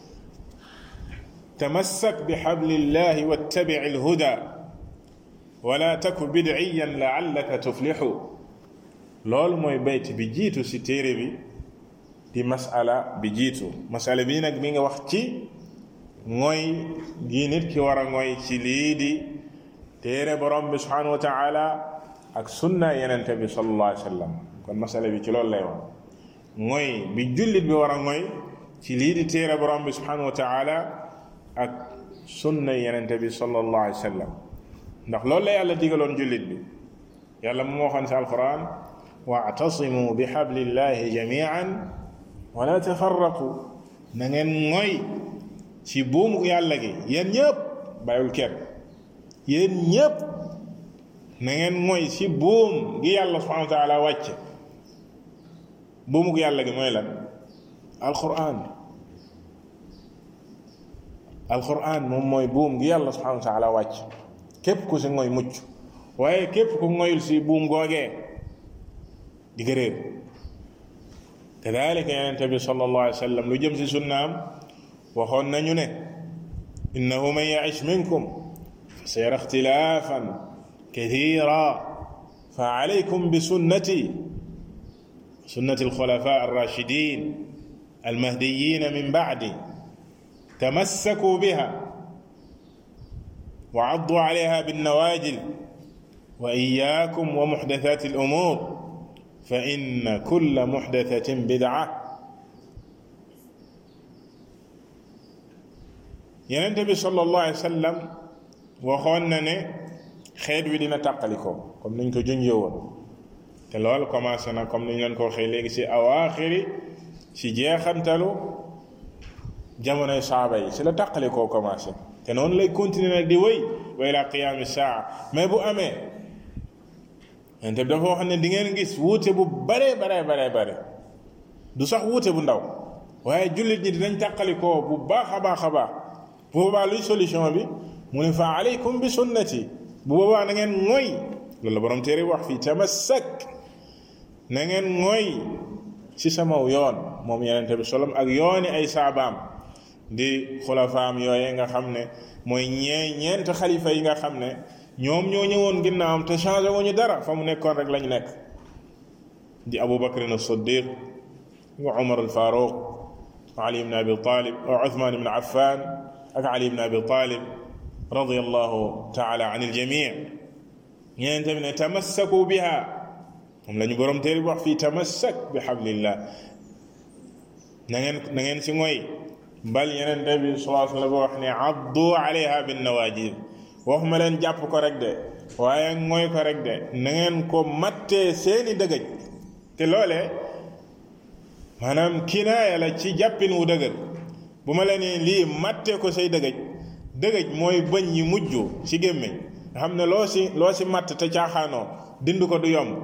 tamassak bi hablillahi wattabi alhuda wala taku bidciyan laallaka tuflixu loolu mooy bayt bi jiitu si téere bi di masala bi jiitu masala bii nag mi nga wax ci mooy gi nit ki war a mooy ci lii di téere borom bi subhanahu wa taala ak sunna yenente bi sallallahu alayhi wa sallam kon masala bi ci loolu lay wax mooy bi jullit bi war a mooy ci lii di téere borom bi subhanahu wa taala ak sunna yenente bi sallallahu alayhi wa sallam ndax loolu la yàlla digaloon jullit bi yàlla mu waxoon si alquran waatasimu bi hablillahi jamian wala tafarraqu na ngeen mooy ci buumu yàlla gi yéen ñëpp bàyyul kenn yéen ñëpp na ngeen mooy ci buum gi yàlla subhanahu wa taala wàcce buumu yàlla gi mooy lan alquran alquran moom mooy buum gi yàlla subhanahu wa taala wàcc képp ku si ngoy mucc waaye képp ku ngoyul si buum googee di nga réer kadalika yonente bi sallallahu alayhi wa sallam lu jëm si sunnaam waxoon nañu ne innahu man yaish minkum fa sayara ixtilafan kathira fa alaykum bi sunnati sunnati alxulafa arrashidin almahdiyin min bacdi tamassaku biha wa caddu alayha binnawaajil wa iyaakum wa muxdathati alumuur fa inna kulla muxdathatin bidca yenente bi sallallahu alayhi wa sallam waxoon na ne xeet wi dina tàqalikoo comme niñ ko junjee woon te loolu commencé na comme niñ leen ko waxee léegi si awaaxiri si jeexantalu jamonoy saaba yi si la tàqalikoo commencé te noonu lay continuer nag di wéy wa ila qiyaami saa mais bu amee yenente bi dafa wax ne di ngeen gis wuute bu bare bare bare bare du sax wuute bu ndaw waaye jullit ñi dinañ tàqalikoo bu baax a baax a baax bu boobaa luy solution bi mu ne fa alaykum bi sunnati bu boobaa na ngeen mooy loolu la borom téere wax fii tamassak na ngeen mooy ci samaw yoon moom yenente bi solom ak yooni ay saabaam di xulafaam yooye nga xam ne mooy ñee ñeent xalifa yi nga xam ne ñoom ñoo ñëwoon ginnaawam te changé wuñu dara fa mu nekkoon rek lañu nekk di abu bakrin as-siddiq wa umar al-faruq ali ibn abi talib wa uthman ibn affan ak ali ibn abi talib radiallahu taala an iljamii ñeneen tamit ne tamassaku biha moom la ñu borom téere bi wax fii tamassak bi hablillah na ngeen na ngeen si ngoy bal yeneen te bi salaa sallam wax ne addu alayha bin nawajid waxuma leen jàpp ko rek de waaye ngoy ko rek de na ngeen ko mattee seeni dëgëj te loolee maanaam kinaaya la ci jàppin wu dëgër bu ma la nee lii mattee ko say dëgëj dëgëj mooy bëñ yi mujj ci gémmiñ nga xam ne loo si loo si matt te caaxaanoo dind ko du yomb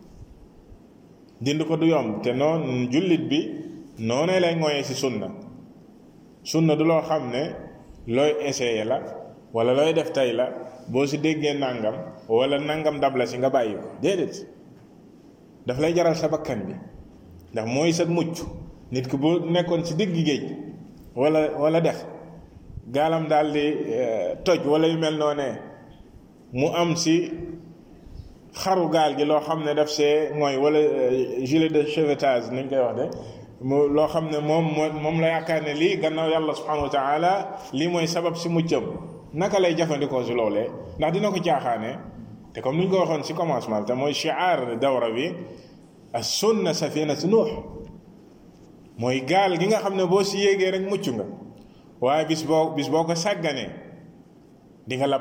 dind ko du yomb te noon jullit bi noonee lay ngooyee si sunna sunna du loo xam ne looy essayé la wala looy def tey la boo si déggee nangam wala nangam dab la si nga bàyyi ko déedéet daf lay jaral sa bakkan bi ndax mooy sa mucc nit ki bu nekkoon si digg géej wala wala dex gaalam daal di toj wala yu mel noonee mu am si xaru gaal gi loo xam ne daf see mooy wala gilet de sauvetage nañ koy wax de mu loo xam ne moom moom la yaakaar ne lii gannaaw yàlla subhanahu wa taala lii mooy sabab si muccam naka lay jëfandikoo si loolee ndax dina ko caaxaane te comme ni ñu ko waxoon ci commencement bi te mooy shiar dawra bi as sunna safinatu nuux mooy gaal gi nga xam ne boo si yéegee rek mucc nga waaye bis boo bis boo ko sàgganee di nga lab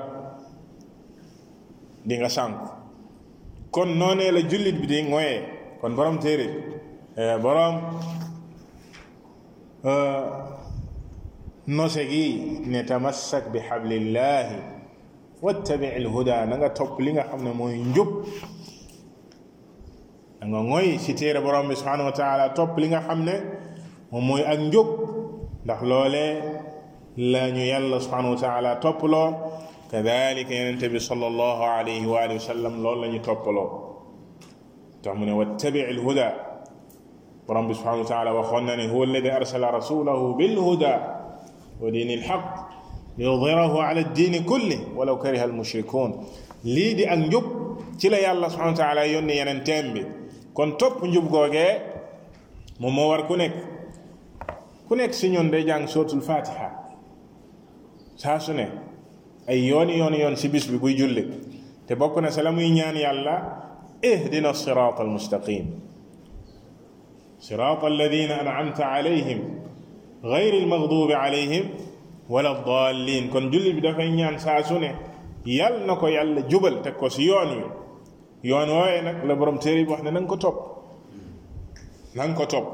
di nga sànku kon noonee la jullit bi di ngoyee kon borom téere borom nose gi ne tamassak bi xablillahi wattabi alhuda na nga topp li nga xam ne mooy njub da nga ngoy si téere borom bi subhanahu wa taala topp li nga xam ne moom mooy ak njub ndax loolee la ñu yàlla subhanahu wa taala topploo kadalika yonente bi sallallahu alayhi wa alihi wa sallam loolu la ñu toppaloo tax mu ne wattabi alhuda borom bi subhanahu wa taala waxoon na ne huwa alladi arsala rasulahu bilhuda wa diini alxaq liyudhirahu ala addiini kulli walaw kariha almushrikun lii di ak njub ci la yàlla subhanahu wa taala yónni yeneen teem bi kon topp njub googee moom moo war ku nekk ku nekk si ñun day jàng suratul fatiha saa su ne ay yooni yooni yoon si bis bi buy julli te bokk na sa la muy ñaan yàlla ihdina sirat almustaqim sirat alladina an'amta alayhim gayri almaghdubi alayhim wala dallin kon julli bi dafay ñaan saa su ne yal na ko yàlla jubal teg ko si yoon wi yoon wooye nag la borom téere bi wax ne na nga ko topp na nga ko topp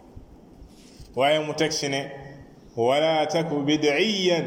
waaye mu teg si ne wala taku bidiyan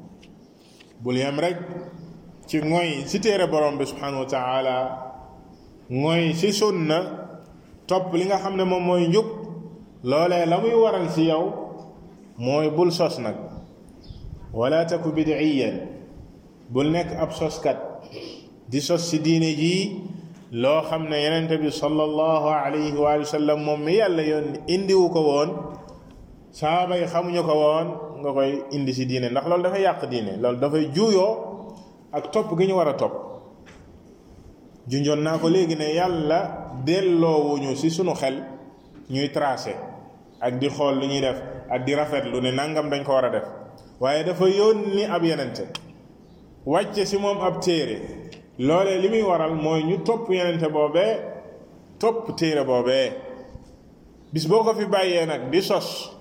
bul yem rek ci ngoy si téere borom bi subhanahu wa taala ngoy si sunna topp li nga xam ne moom mooy njub loolee la muy waral si yow mooy bul sos nag wala taku bidiyan bul nekk ab soskat di sos si diine jii loo xam ne yenente bi sallallahu alayhi wa sallam moom mi yàlla yoon indiwu ko woon saaba yi xamuñu ko woon nga koy indi si diine ndax loolu dafay yàq diine loolu dafay juuyoo ak topp gi ñu war a topp junjoon naa ko léegi ne yàlla delloowuñu si sunu xel ñuy tracé ak di xool lu ñuy def ak di rafetlu ne nangam dañ ko war a def waaye dafa yónni ab yenente wàcce si moom ab téere loolee li muy waral mooy ñu topp yenente boobee topp téere boobee bis boo ko fi bàyyee nag di sos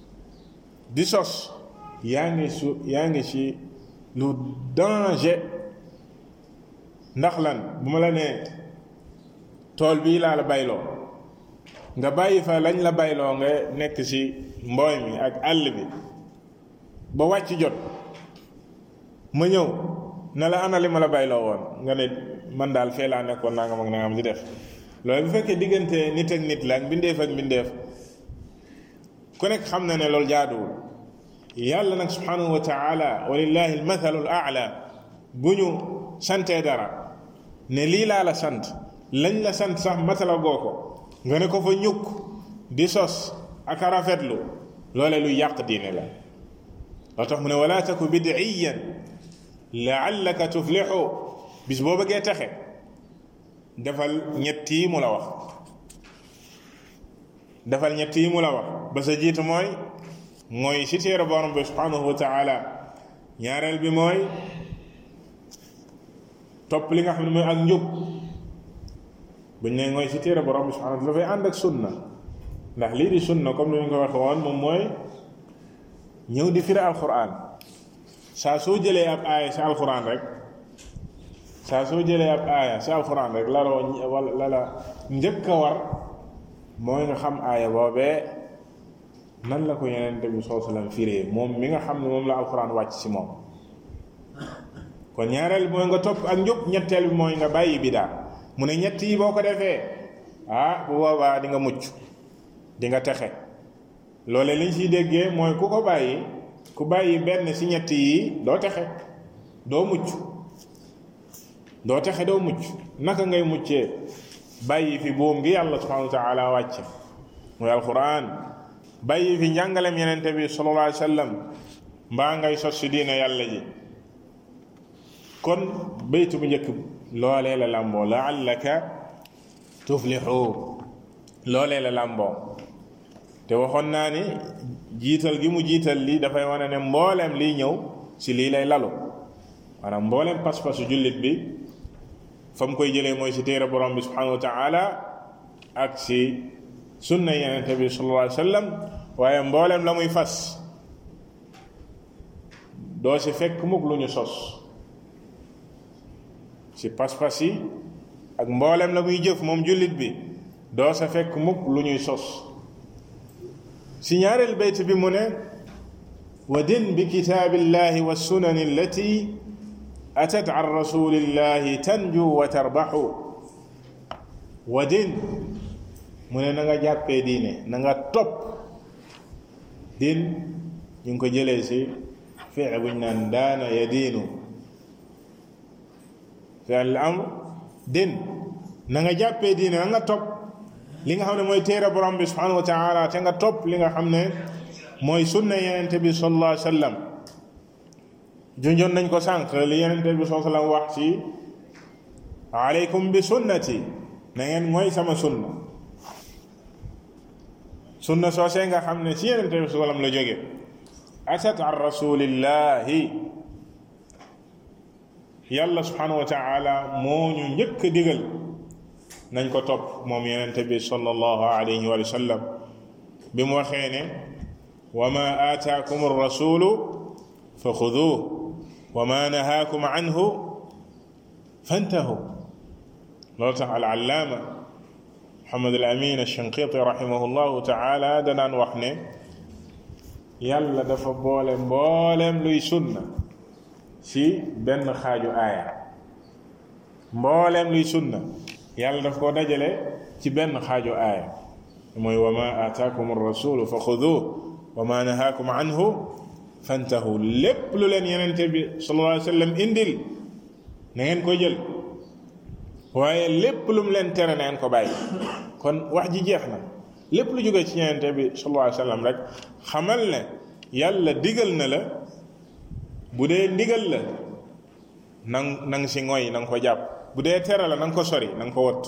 di sos yaa ngi su yaa ngi ci lu danger ndax lan bu ma la nee tool bii laa la bayloo nga bàyyi fa lañ la bayloo nga nekk ci mbooy mi ak àll bi ba wàcc jot ma ñëw ne la ana li ma la bayloo woon nga ne man daal fee laa nekkoon nangam ak nangam di def loolu bu fekkee diggante nit ak nit la ak mbindeef ak mbindeef ku nekk xam na ne loolu jaaduwul yàlla nag subhanahu wa taala walillahi almathalu al aala bu ñu santee dara ne lii laa la sant lañ la sant sax matala goo ko nga ne ko fa ñukk di sos ak a rafetlu loole lu yàq diine la loo tax mu ne wala taku bidiyan laallaka tuflixu bis boo bëggee texe defal ñett yi mu la wax defal ñett yi mu la wax ba sa jiitu mooy mooy si téere borom bi subhanahu wa taala ñaareel bi mooy topp li nga xam ne mooy ak njub buñ ne mooy si téere borom bi subhanahu dafay ànd ak sunna ndax lii di sunna comme ni ñu ko waxe woon moom mooy ñëw di firi alquran saa soo jëlee ab aaya si alquran rek saa soo jëlee ab aaya si alquran rek la la wala la la njëkk a war mooy nga xam aaya boobee nan la ko yeneen bi soo sallam firee moom mi nga xam ne moom la alquran wàcc si moom kon ñaareel bi mooy nga topp ak njub ñetteel bi mooy nga bàyyi bidaa mu ne ñett yi boo ko defee ah bu boobaa di nga mucc di nga texe loole liñ siy déggee mooy ku ko bàyyi ku bàyyi benn si ñett yi doo texe doo mucc doo texe doo mucc naka ngay muccee bàyyi fi buum gi yàlla subhanahu wa taala wàcce mooy alquran bàyyi fi njàngalem yenente bi sallallahu alayhi wa sallam mbaa ngay sos si diine yàlla ji kon baytu bu njëkk loolee la làmboo laallaka tuflixu loolee la làmboo te waxoon naa ni jiital gi mu jiital lii dafay wane ne mbooleem liy ñëw si lii lay lalu maanaam mbooleem pas-pasu jullit bi fa mu koy jëlee mooy si téere borom bi subhanahu wa taala ak si sunna yenente bi sallallahu alayhi wa sallam waaye mboolem la muy fas doo si fekk mukk lu ñu sos si pas-pas yi ak mboolem la muy jëf moom jullit bi doo sa fekk mukk lu ñuy sos si ñaareel bayt bi mu ne wa din bi kitaabillahi wa sunani allati atat an rasulillahi tanju wa tarbaxu wa din mu ne na nga jàppee diine na nga topp din ñu ngi ko jëlee si fiil buñ naan daana ya diinu fiil amr din na nga jàppee diine na nga topp li nga xam ne mooy téere borom bi subhanahu wa taala te nga topp li nga xam ne mooy sunna yenente bi sallallahu alayhi wa sallam junjoon nañ ko sànq li yenente bi sallallahu alayhi wa sallam wax ci aleykum bi sunnati na ngeen mooy sama sunna sunna soosee nga xam ne ci yenente bi sallallahu alayhi wa sallam la jóge atat an rasulillahi yàlla subhanahu wa taala moo ñu njëkk digal nañ ko topp moom yenente bi sallallahu alayhi wa sallam bi mu waxee ne wa ma aataakum rasulu fa xuduuh wa ma nahaakum anhu fantahu loolu tax al allaama Muhammad al Amin al-Shanqiti rahimahullahu taala danaan wax ne yàlla dafa boole mbooleem luy sunna ci benn xaaju aaya mbooleem luy sunna yàlla daf koo dajale ci benn xaaju aaya mooy wa ma aataakum rasulu fa xuduuh wa ma nahaakum anhu fantahu lépp lu leen yenente bi sallallahu alayhi wa sallam indil na ngeen ko jël waaye lépp lu mu leen tere na ngeen ko bàyyi kon wax ji jeex na lépp lu jógee ci yenente bi sallallahu alayhi wa sallam rek xamal ne yàlla digal na la bu dee ndigal la nang nang si ngoy na nga ko jàpp bu dee tere la na nga ko sori na nga ko wott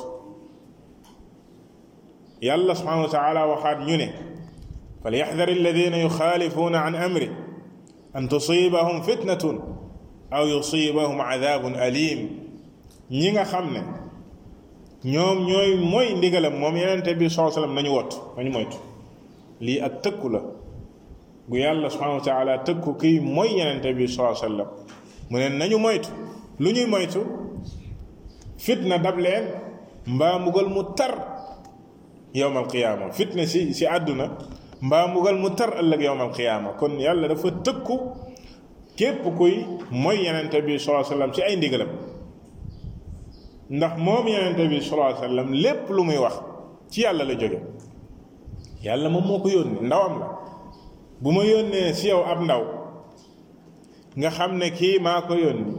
yàlla subhanahu wa taala waxaat ñu ne falyaxdar alladina yuxaalifuuna an amri an tusibahum fitnatun aw yusibahum adabun alim ñi nga xam ne ñoom ñooy mooy ndigalam moom yenente bi saa sallam nañu wott nañu moytu lii ak tëkku la gu yàlla subhanahu wa taala tëkku kii mooy yenente bi saa sallam mu ne nañu moytu lu ñuy moytu fitna dab leen mbaa mbugal mu tar yowm alqiyaama fitna si si àdduna mbaa mbugal mu tar ëllëg yowm alqiyaama kon yàlla dafa tëkku képp kuy mooy yenente bi salaa sallam ci ay ndigalam ndax moom yenente bi salaa sallam lépp lu muy wax ci yàlla la jóge yàlla moom moo ko yónni ndawam la bu ma yónnee si yow ab ndaw nga xam ne kii maa ko yónni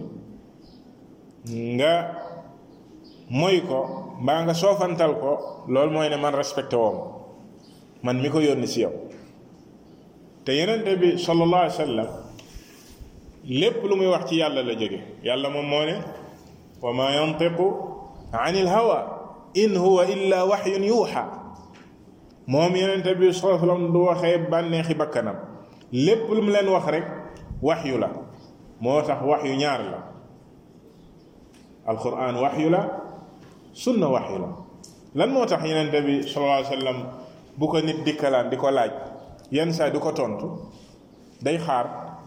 nga mooy ko mbaa nga soofantal ko loolu mooy ne man respecté woom man mi ko yónni si yow te yenente bi sallallahu alayhi wa sallam lépp lu muy wax ci yàlla la jóge yàlla moom moo ne wa ma yantiqu an il hawa in huwa illa waxyun yuuxa moom yenente bi sallallahu alayhi wa sallam du waxee bànneexi bakkanam lépp lu mu leen wax rek waxyu la moo tax waxyu ñaar la alquran waxyu la sunna waxyu la lan moo tax yenente bi sallallahu alayhi wa sallam bu ko nit dikkalaan di ko laaj yenn saa di ko tontu day xaar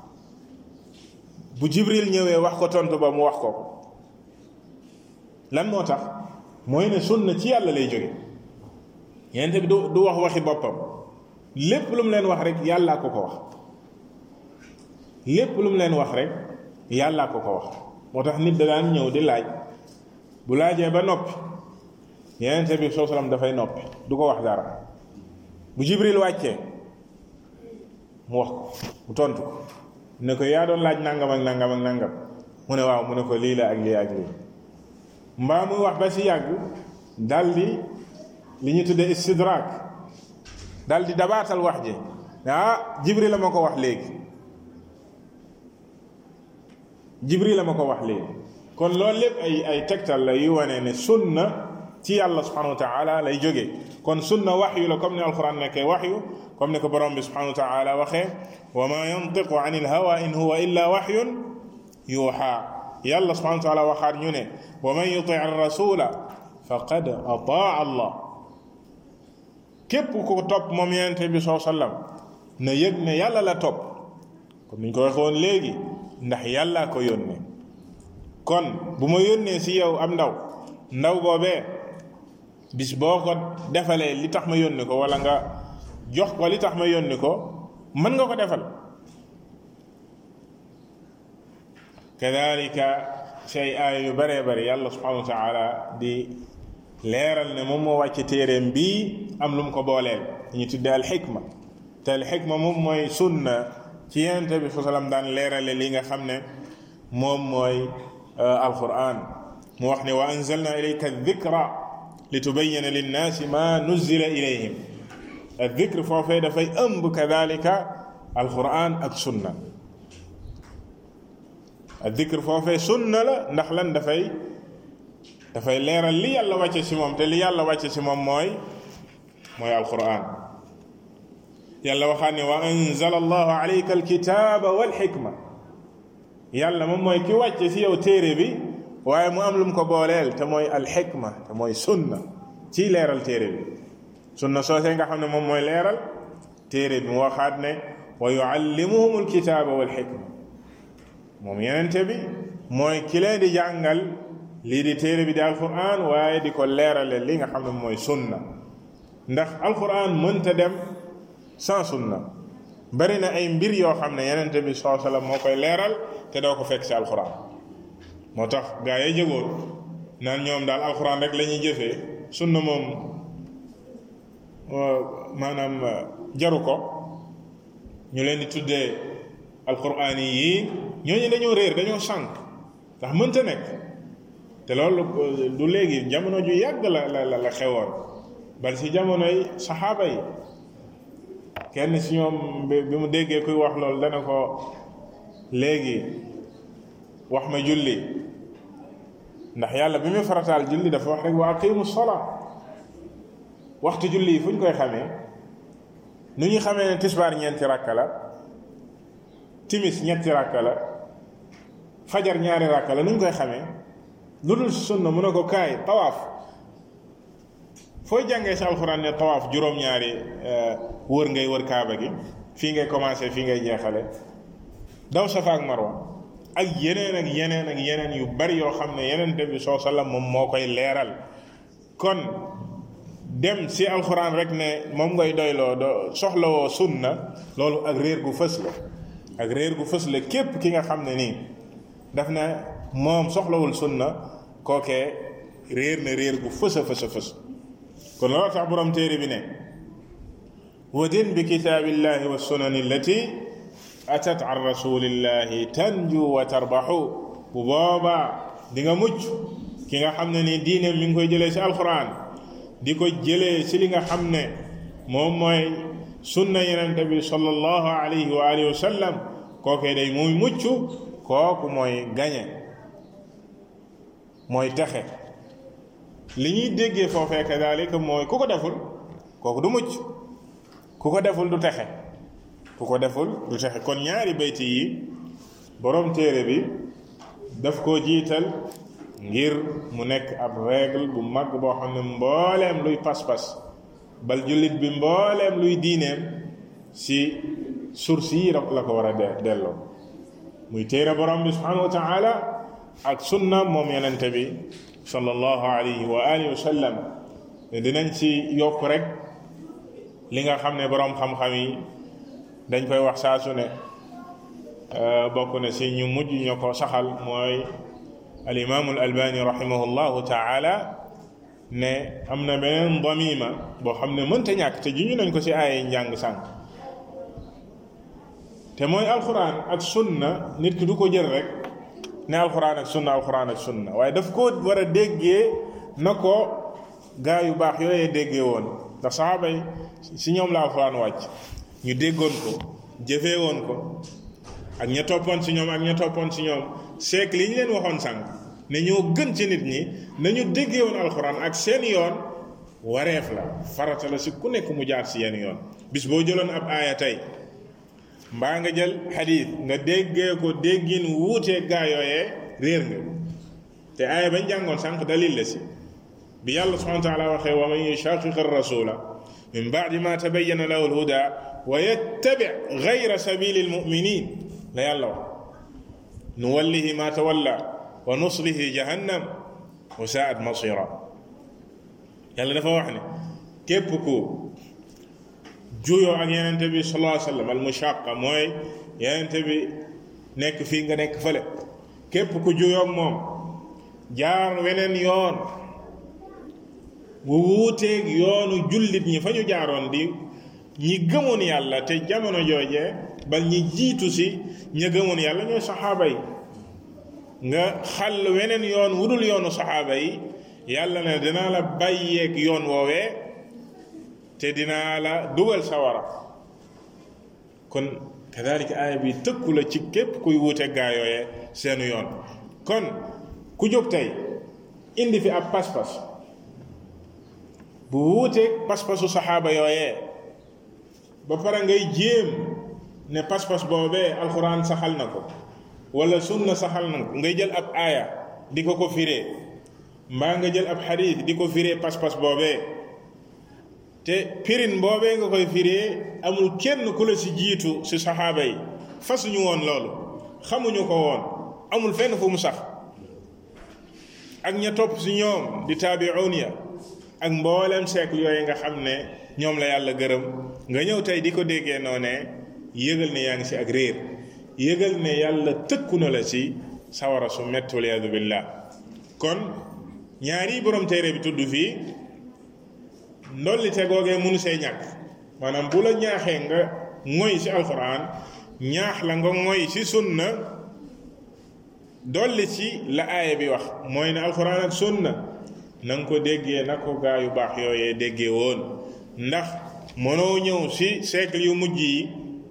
bu jibril ñëwee wax ko tontu ba mu wax ko lan moo tax mooy ne sunna ci yàlla lay jóge yenente bi du du wax waxi boppam lépp lu mu leen wax rek yàllaa ko ko wax lépp lu mu leen wax rek yàllaa ko ko wax moo tax nit da daan ñëw di laaj bu laajee ba noppi yenente bi soo salam dafay noppi du ko wax dara bu jibril wàccee mu wax ko mu tontu ko ne ko yaa doon laaj nangam ak nangam ak nangam mu ne waaw mu ne ko lii la ak lii ak lii mbaa muy wax ba si yàgg daldi li ñu tuddee istidrak daldi dabaatal wax ji ah jibril la ma ko wax léegi jibril la ma ko wax léegi kon loolu lépp ay ay tegtal la yu wane ne sunna ci yàlla subhanahu wa taala lay jógee kon sunna waxyu la comme ni alquran nekkee waxyu comme ni ko borom bi subhanahu wa taala waxee wa ma yantiqu an il hawa in huwa illa waxyun yuuxa yàlla subhanahu wa taala waxaat ñu ne wa man yuti rasula faqad ataa allah képp ku ko topp moom yonente bi soo sallam na yëg ne yàlla la topp comme niñ ko waxee woon léegi ndax yàllaa ko yónnee kon bu ma yónnee si yow am ndaw ndaw boobee bis boo ko defalee li tax ma yónni ko wala nga jox ko li tax ma yónni ko mën nga ko defal kadalika say aay yu bëree bëri yàlla subhanahu wa taala di leeral ne moom moo wàcce téeréem bii am lu mu ko booleel ñu tuddee alxikma te alxikma moom mooy sunna ci yonente bi sallam daan leerale li nga xam ne moom mooy alquran mu wax ne wa anzalna ilayka dikra li tubayina linnaasi ma nuzila ilayhim aldikr foofee dafay ëmb kadalika alquran ak sunna aldikr foofee sunna la ndax lan dafay dafay leeral li yàlla wàcce ci moom te li yàlla wàcce ci moom mooy mooy alquran yàlla waxaat ne wa anzala allahu alayka alkitaba walxikma yàlla moom mooy ki wàcce ci yow téere bi waaye mu am lu mu ko booleel te mooy alxikma te mooy sunna ci leeral téere bi sunna soosee nga xam ne moom mooy leeral téere bi mu waxaat ne wa yuallimuhum alkitaba walxikma moom yenente bi mooy ki leen di jàngal lii di téere bi di alquran waaye di ko leerale li nga xam ne mooy sunna ndax alquran mënta dem sans sunna bari na ay mbir yoo xam ne yenente bi saa sallam moo koy leeral te doo ko fekk ci alquran moo tax gaa yi jógoon naan ñoom daal alquran rek la ñuy jëfee sunna moom maanaam jaru ko ñu leen di tuddee alquran yi ñooñu dañoo réer dañoo sànq ndax mënta nekk te loolu du léegi jamono ju yàgg la la la xewoon bal si jamonoy saxaaba yi kenn si ñoom bi mu déggee kuy wax loolu dana ko léegi wax ma julli ndax yàlla bi muy farataal julli dafa wax rek wa aqimu sola waxtu julli yi fu ñu koy xamee nu ñu xamee ne tisbaar ñeenti rakka la timis ñetti rakka la fajar ñaari rakka la nu ñu koy xamee lu dul sunna mu ne ko kaay tawaaf fooy jàngee si alxuraan ne tawaaf juróom-ñaari wër ngay wër kaaba gi fii ngay commencé fii ngay jeexale daw safa ak marwa ak yeneen ak yeneen ak yeneen yu bari yoo xam ne yeneen bi soo sallam moom moo koy leeral kon dem si alxuraan rek ne moom ngay doyloo do soxlawoo sunna loolu ak réer gu fës la ak réer gu fës la képp ki nga xam ne nii daf ne moom soxlawul sunna kookee réer na réer gu fës a fës a fës kon loolu tax borom téere bi ne wadin bi kitaabillahi wa sunani allati atat an rasulillahi tanju wa tarbaxu bu boobaa di nga mucc ki nga xam ne ni diine mi ngi koy jëlee si alquran di ko jëlee si li nga xam ne moom mooy sunna yenente bi sallallahu alayhi wa alihi wa sallam kookee day muy mucc kooku mooy gañe mooy texe li ñuy déggee foofee kadalika mooy ku ko deful kooku du mucc ku ko deful du texe ku ko deful du texe kon ñaari bayti yi borom téere bi daf koo jiital ngir mu nekk ab règle bu mag boo xam ne mbooleem luy pas-pas bal jullit bi mbooleem luy diineem si source yi la ko war a delloo muy téere borom bi subhanahu wa taala ak sunna moom yenente bi sallallahu alayhi wa alihi wa sallam dinañ ci yokk rek li nga xam ne boroom xam-xam yi dañ koy wax saa su ne bokk na si ñu mujj ñu ko saxal mooy al imaamu al albani rahimahullahu taala ne am na beneen damima boo xam ne mënta ñàkk te juñu nañ ko si ay njàng sànq te mooy alquran ak sunna nit ki du ko jël rek ne alquran ak sunna alquran ak sunna waaye daf ko war a déggee na ko gaa yu baax yooyee déggee woon ndax saxaaba yi si ñoom la alquran wàcc ñu déggoon ko jëfee woon ko ak ña toppoon si ñoom ak ña toppoon si ñoom seek li ñu leen waxoon sànq ne ñoo gën ci nit ñi nañu déggee woon alquran ak seen yoon wareef la farata la si ku nekk mu jaar si yenn yoon bis boo jëloon ab aaya tey mbaa nga jël xadiis nga déggee ko déggin wuutee gaa yooyee réer nga te aaya bañ jàngoon sànq dalil la si bi yàlla subhanahu wa taala waxee wa man yushaqiq ar-rasula min ba'di ma tabayyana lahu al-huda wa yattabi ghayra sabili al-mu'minin la yàlla wax nuwallihi ma tawalla wa nuslihi jahannam wa sa'at masira yàlla dafa wax ne képp ku juyoo ak yenente bi sallallahu alayhi wa sallam al mushaqa mooy yenente bi nekk fii nga nekk fële képp ku juyoo moom jaar weneen yoon wu wuuteeg yoonu jullit ñi fa ñu jaaroon di ñi gëmoon yàlla te jamono joojee bal ñi jiitu si ña gëmoon yàlla ñooy saxaaba yi nga xàll weneen yoon wudul yoonu saxaaba yi yàlla ne dinaa la bàyyeeg yoon woowee te dinaa la dugal sawara kon kadalika aaya bi tëkku la ci képp kuy wuute gaa yooyee seenu yoon kon ku jóg tey indi fi ab pas-pas bu wuuteeg pas-pasu saxaaba yooyee ba pare ngay jéem ne pas-pas boobee alxuraan saxal na ko wala sunna saxal na ko ngay jël ab aaya di ko ko firee mbaa nga jël ab xadiis di ko firee pas-pas boobee te pirin boobee nga koy firee amul kenn ku la si jiitu si saxaaba yi fasuñu woon loolu xamuñu ko woon amul fenn fu mu sax ak ña topp si ñoom di taabi'un ya ak mboolem siècle yooyu nga xam ne ñoom la yàlla gërëm nga ñëw tey di ko déggee noonee yëgal ne yaa ngi si ak réer yëgal ne yàlla tëkku na la si sawara su metti waliyaadu billah kon ñaari borom téere bi tudd fii ndolli te googee mënu see ñàkk maanaam bu la ñaaxee nga ngoy si alquran ñaax la nga ngoy si sunna dolli ci la aaya bi wax mooy ne alquran ak sunna na nga ko déggee na ko gaa yu baax yooyee déggee woon ndax mënoo ñëw si siècle yu mujj yi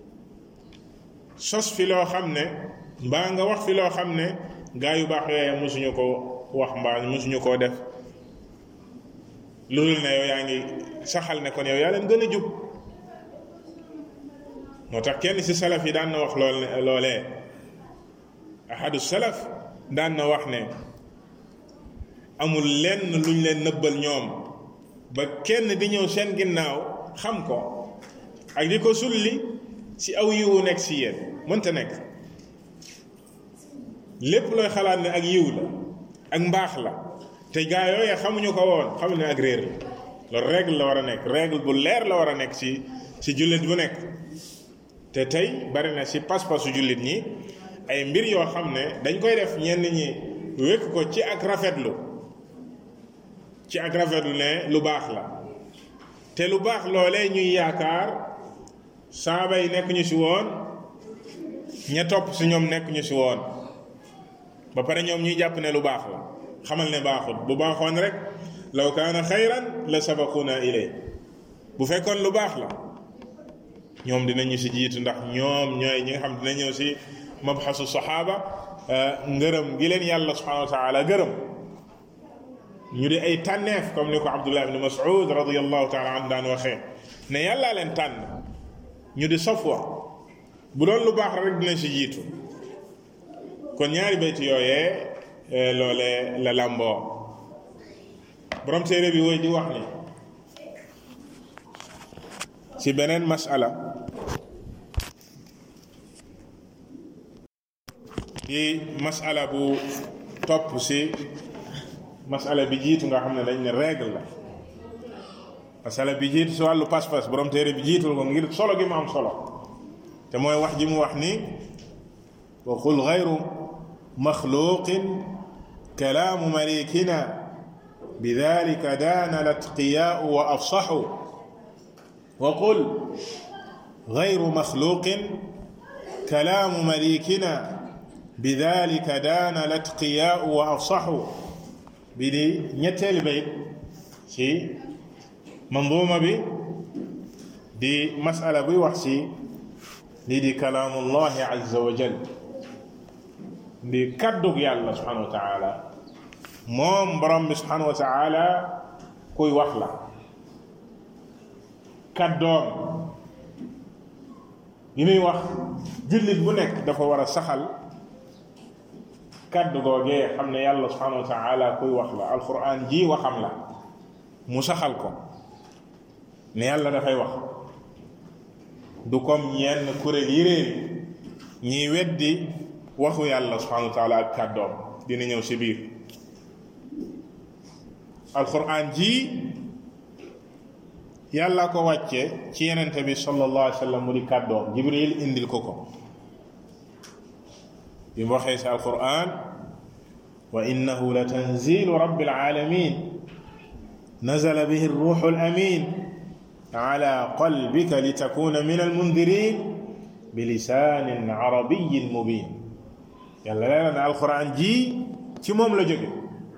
sos fi loo xam ne mbaa nga wax fi loo xam ne gaa yu baax yooyee mosuñu ko wax mbaa mosuñu koo def loolu ne yow yaa ngi saxal ne kon yow yaa leen gën a jub moo tax kenn si salaf yi daan na wax lool ne loolee ahadu salaf daan na wax ne amul lenn luñ leen nëbbal ñoom ba kenn di ñëw seen ginnaaw xam ko ak di ko sulli si aw yiwu nekk si yéen mënta nekk lépp looy xalaat ne ak yiw la ak mbaax la te gaa yooyee xamuñu ko woon xamuñu ne ak réer la loolu règle la war a nekk règle bu leer la war a nekk ci ci jullit bu nekk te tey bari na ci pas-pasu jullit ñi ay mbir yoo xam ne dañ koy def ñenn ñi wékk ko ci ak rafetlu ci ak rafetlu ne lu baax la te lu baax loolee ñuy yaakaar saaba yi nekk ñu ci woon ña topp ci ñoom nekk ñu ci woon ba pare ñoom ñuy jàpp ne lu baax la xamal ne baaxul bu baaxoon rek law kaana xayran la sabaquna ilay bu fekkoon lu baax la ñoom dinañu si jiitu ndax ñoom ñooy ñi nga xam dina ñëw si mabxasu saxaaba ngërëm gi leen yàlla subhanahu wa taala gërëm ñu di ay tànneef comme ni ko abdullah ibni mas'ud radiallahu taala an daan waxee ne yàllaa leen tànn ñu di safwa bu doon lu baax rek dinañ si jiitu kon ñaari bayti yooyee loole la làmboo borom téere bi woy di wax ni ci beneen masala di masala bu topp ci masala bi jiitu nga xam ne dañ ne règle la masala bi jiitu ci wàllu pas-pas borom téere bi jiitul ko ngir solo gi mu am solo te mooy wax ji mu wax ni wa qul gayru maxluqin kalaamu malikina bidalika daana latqiyaau wa afsaxu wa qul gayru maxluqin kalaamu malikina bidalika daana latqiyaau wa afsaxu bi di ñetteel bayt ci manduuma bi di masala buy wax ci lii di kalaamullahi azza wa jal di kaddug yàlla subhanahu wa taala moom borom bi subhanahu wa taala kuy wax la kaddoom yi muy wax jullit bu nekk dafa war a saxal kàddu googee xam ne yàlla subhanahu wa taala kuy wax la alquran ji waxam la mu saxal ko ne yàlla dafay wax du comme yenn kuréel yi réer ñiy weddi waxu yàlla subhanahu wa taala ak kàddoom dina ñëw si biir alquran ji yàlla ko wàcce ci yenente bi sallallahu alayhi wa sallam mu di kàddoom jibril indil ko ko bi mu waxee si alquran wa innahu la tanzilu rabbil alamin nazala bihi ruuxu alamin ala qalbika litakuna min almundirin bilisanin arabiyin mubin yàlla leeral na alquran ji ci moom la jóge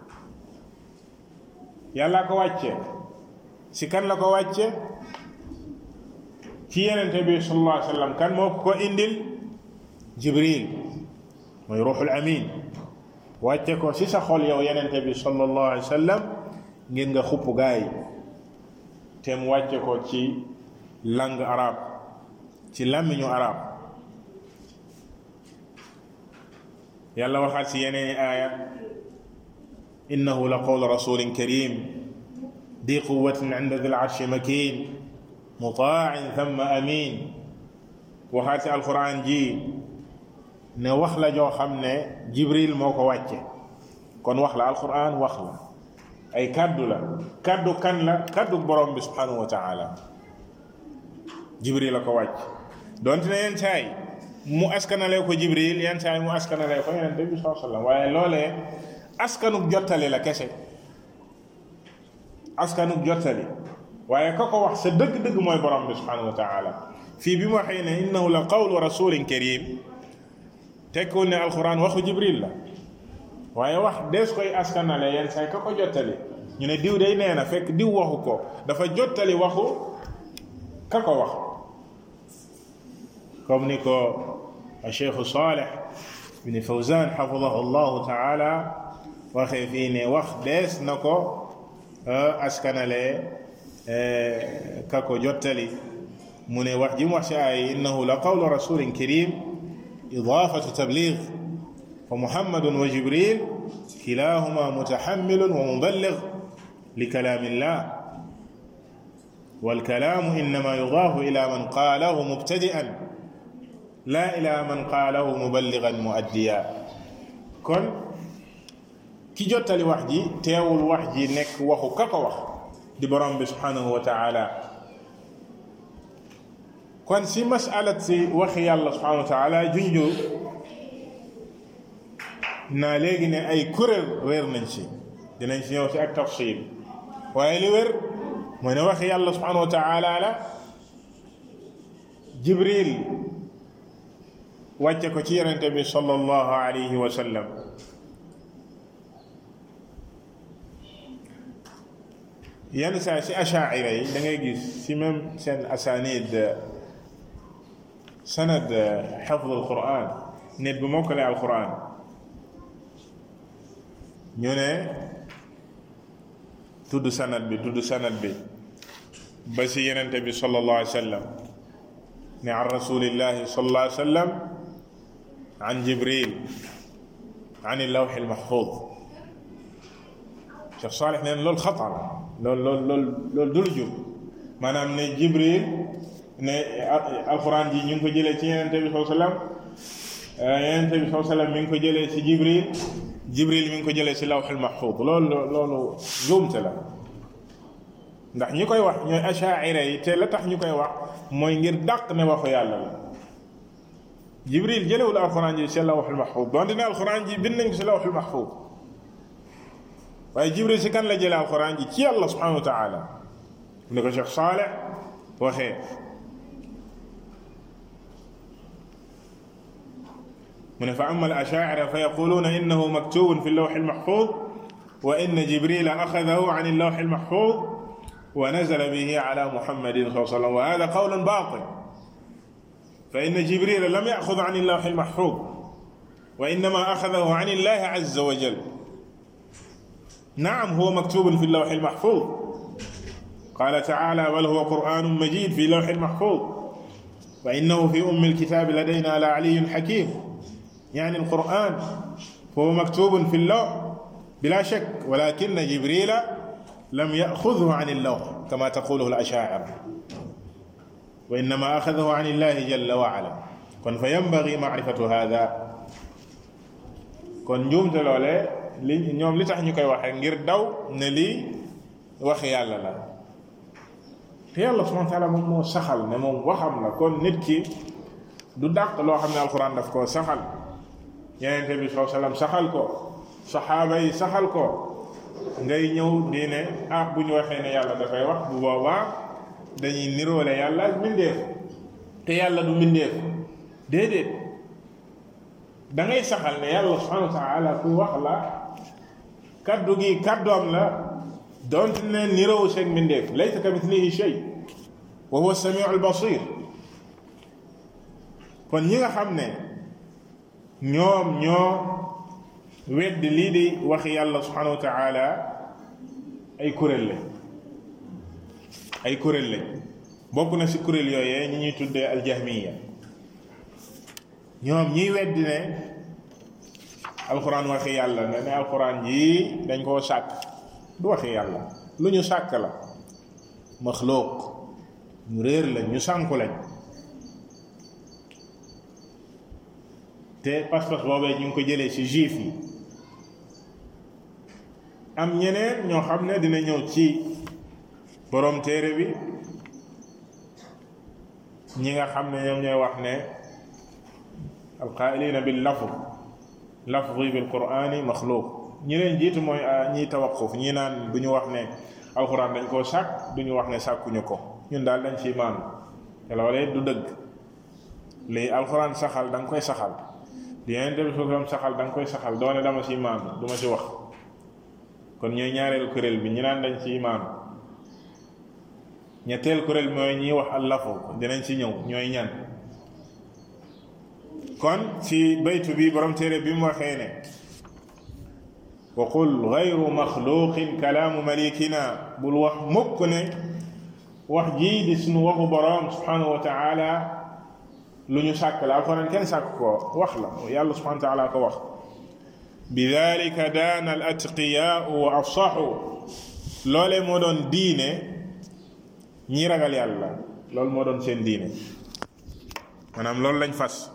yàlla ko wàcce si kan la ko wàcce ci yenente bi sallallahu alayhi wa sallam kan moo ko indil jibril mooy ruuxul amin wàcce ko si sa xol yow yenente bi sallallahu alayhi wa sallam ngir nga xupp gaay te mu wàcce ko ci langue arabe ci làmmiñu arab yàlla waxaat si yeneeni aaya innahu la qawlu rasulin karim di quwatin inda dil arshi makin mutaain thumma amin waxaat si alquran ji ne wax la joo xam ne jibril moo ko wàcce kon wax la alquran wax la ay kàddu la kàddu kan la kàddu borom bi subhanahu wa taala jibril la ko wàcc donte ne yenn saay mu askanale ko jibril yenn saay mu askanale ko yeneen bi saa sallam waaye loolee askanuk jottali la kese askanuk jottali waaye ka ko wax sa dëgg-dëgg mooy borom bi subhanahu wa taala fii bi mu waxee ne innahu la qawlu rasulin karim tekkul ne alquran waxu jibril la waaye wax dees koy askanale yenn saay ka ko jottali ñu ne diw day nee na fekk diw waxu ko dafa jottali waxu ka ko wax comme ni ko cheikhu saleh bin fawzan xafidahu llahu taala waxee fii ne wax dees na ko askanale ka ko jottali mu ne wax ji mu wax si ay innahu la qawlu rasulin karim idafatu tabligh fa muhammadun wa jibril kilahuma mutahammilun wa muballigh li kalaamillah والكلام إنما يضاف إلى من قاله مبتدئا لا إلى من قاله مبلغا مؤديا kon ki jottali wax ji teewul wax ji nekk waxu ka ko wax di borom bi subhanahu wa taala kon si masalat si waxi yàlla subhanahu wa taala junju naa léegi ne ay kuréel réer nañ si dinañ si ñëw si ak tafsil waaye li wér mooy ne waxi yàlla subhanahu wa taala la jibril wàcce ko ci yonente bi sallallahu alayhi wa sallam yenn saa si achaira yi da ngay gis si même seen asanid sanad xafd alquran nit bu mokkale alquran ñu ne tudd sanad bi tudd sanad bi ba si yenente bi sallallahu alayhi wa sallam ne an rasulillahi sallallahu alayhi wa sallam an jibril an illawx almaxfud Cheikh Salih neen loolu xatar loolu loolu loolu loolu du lu jub maanaam ne jibril ne alquran ji ñu ngi ko jëlee ci yenente bi sallallahu alayhi wa sallam yenente bi sallallahu alayhi wa sallam mi ngi ko jëlee ci jibril jibril mi ngi ko jëlee ci lawxul mahfud loolu loolu njuumte la ndax ñi koy wax ñooy achaira yi te la tax ñu koy wax mooy ngir dàq ne waxu yàlla la jibril jëlewul alquran ji ci lawxul mahfud donte ne alquran ji bind nañ ko ci lawxul mahfud waaye jibril si kan la jëlee alquran ji ci yàlla subhanahu wa taala ne ko Cheikh Saleh waxee من فأما الأشاعرة فيقولون إنه مكتوب في اللوح المحفوظ وإن جبريل أخذه عن اللوح المحفوظ ونزل به على محمد صلى الله عليه وسلم وهذا قول باطل فإن جبريل لم يأخذ عن اللوح المحفوظ وإنما أخذه عن الله عز وجل نعم هو مكتوب في اللوح المحفوظ قال تعالى بل هو قرآن مجيد في لوح محفوظ وإنه في أم الكتاب لدينا لعلي حكيم يعني القرآن فهو مكتوب في اللوح بلا شك ولكن جبريل لم يأخذه عن اللوح كما تقوله الأشاعرة وإنما أخذه عن الله جل وعلا كن فينبغي معرفة هذا كن نجوم لولé li ñoom li tax ñu koy waxee ngir daw ne lii wax yàlla la te yàlla subhanahu wa taala moom moo saxal ne moom waxam la kon nit ki du dàq loo xam ne alquran daf koo saxal yenente bi saa sallam saxal ko saxaaba yi saxal ko ngay ñëw di ne ah bu ñu waxee ne yàlla dafay wax bu boobaa dañuy niroole yàlla ak mbindeef te yàlla du mbindeef déedéet da ngay saxal ne yàlla subhanahu wa taala ku wax la kaddu gi kaddoom la donte ne nirowu seeg mbindeef laysa ka mithlihi shay wa huwa samiu albasir kon ñi nga xam ne ñoom ñoo wedd lii di waxi yàlla subhanahu wa taala ay kuréel lañ ay kuréel lañ bokk na si kuréel yooyee ñi ñuy tuddee aljahmiya ñoom ñiy weddi ne alquran waxi yàlla ne ne alquran jii dañ koo sàkk du waxi yàlla lu ñu sàkk la maxluuq ñu réer lañ ñu sànku lañ te pas-pas boobee ñu ngi ko jëlee ci juif yi am ñeneen ñoo xam ne dina ñëw ci borom téere bi ñi nga xam ne ñoom ñooy wax ne alqaa'ilina bil lafz lafzi bil qur'ani maxluuq ñi leen jiitu mooy ñiy tawaquf ñi naan du ñu wax ne alquran dañ koo sàkk du ñu wax ne sàkkuñu ko ñun daal dañ ciy maanu te loolee du dëgg lii alquran saxal da nga koy saxal di yeneen dem suufam saxal da nga koy saxal doone dama ciy maanu du ma ci wax kon ñooy ñaareelu kuréel bi ñi naan dañ ciy maanu ñetteel kuréel mooy ñiy wax allafu dinañ ci ñëw ñooy ñan kon ci baytu bi borom téere bi mu waxee ne wa qul gayru maxluqin kalaamu malikina bul wax mukk ne wax jii di sunu waxu borom subhanahu wa taala lu ñu sàkk la alquran kenn sàkk ko wax la yàlla subhanahu wa taala ko wax bidalika daana al atqiyaau wa afsaxu loolee moo doon diine ñi ragal yàlla loolu moo doon seen diine maanaam loolu lañ fas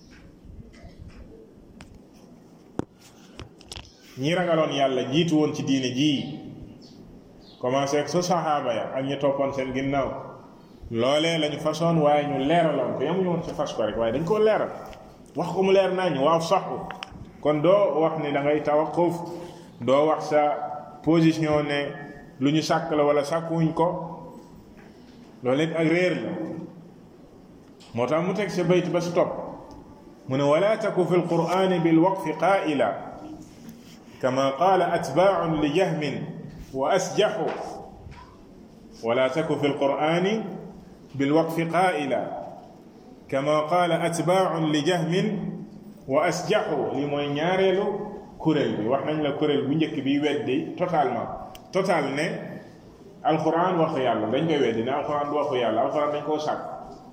ñi ragaloon yàlla jiitu woon ci diine jii commencé ak sa saxaaba ya ak ñi toppoon seen ginnaaw loolee lañu façon waaye ñu leeraloon ko yamuñu woon ci fas ko rek waaye dañ koo leeral wax ko mu leer naa ñu waaw saxu kon doo wax ni da ngay tawaquf doo wax sa position ne lu ñu sàkk la wala sàkkuwuñ ko loolu it ak réer la moo tax mu teg sa bayt ba si topp mu ne wala taku fi lqurani bilwaqfi qaila كما قال أتباع لجهم وأسجحوا ولا تك في القرآن بالوقف قائلا كما قال أتباع لجهم وأسجحوا لمن ñaareelu kuréel bi wax nañ la kuréel bu njëkk bi weddi totalement total ne alquran waxu yàlla dañ koy weddi ne alquran du waxu yàlla alquran dañ koo sàkk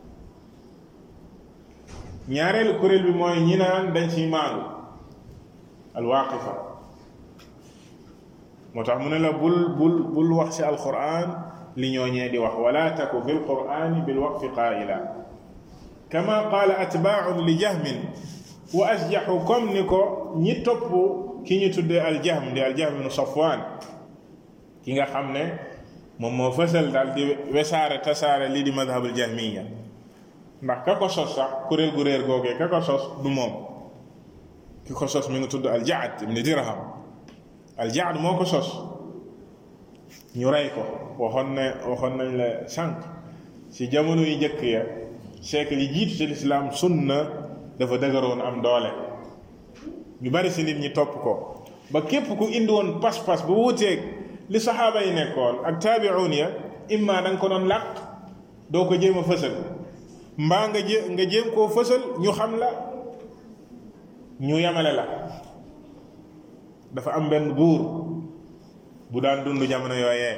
ñaareelu kuréel bi mooy ñi naan dañ ciy maandu alwaqifa moo tax mu ne la bul bul bul wax ci alquran li ñooñee di wax wala taku fi lqurani bilwaqfi qaila kama qaala atbaaun li jahmin wa asjaxu comme ni ko ñi topp ki ñu tuddee aljahm di aljahm ibnu safwan ki nga xam ne moom moo fësal daal di wesaare tasaare lii di madhabul jahmiya ndax ka ko sos sax kuréel gu réer googee ka ko sos du moom ki ko sos mi ngi tudd aljaad ibni dirham aljaad moo ko sos ñu rey ko waxoon ne waxoon nañ la sànq ci jamono yu njëkk ya siècle yi jiitu ci lislaam sunna dafa dëgëroon am doole ñu bari si nit ñi topp ko ba képp ku indi woon pas-pas bu wuteeg li saxaaba yi nekkoon ak taabi'un ya imma da nga ko doon làq doo ko jéem a fësal mbaa nga jé nga jéem koo fësal ñu xam la ñu yamale la dafa am benn buur bu daan dund jamono yooyee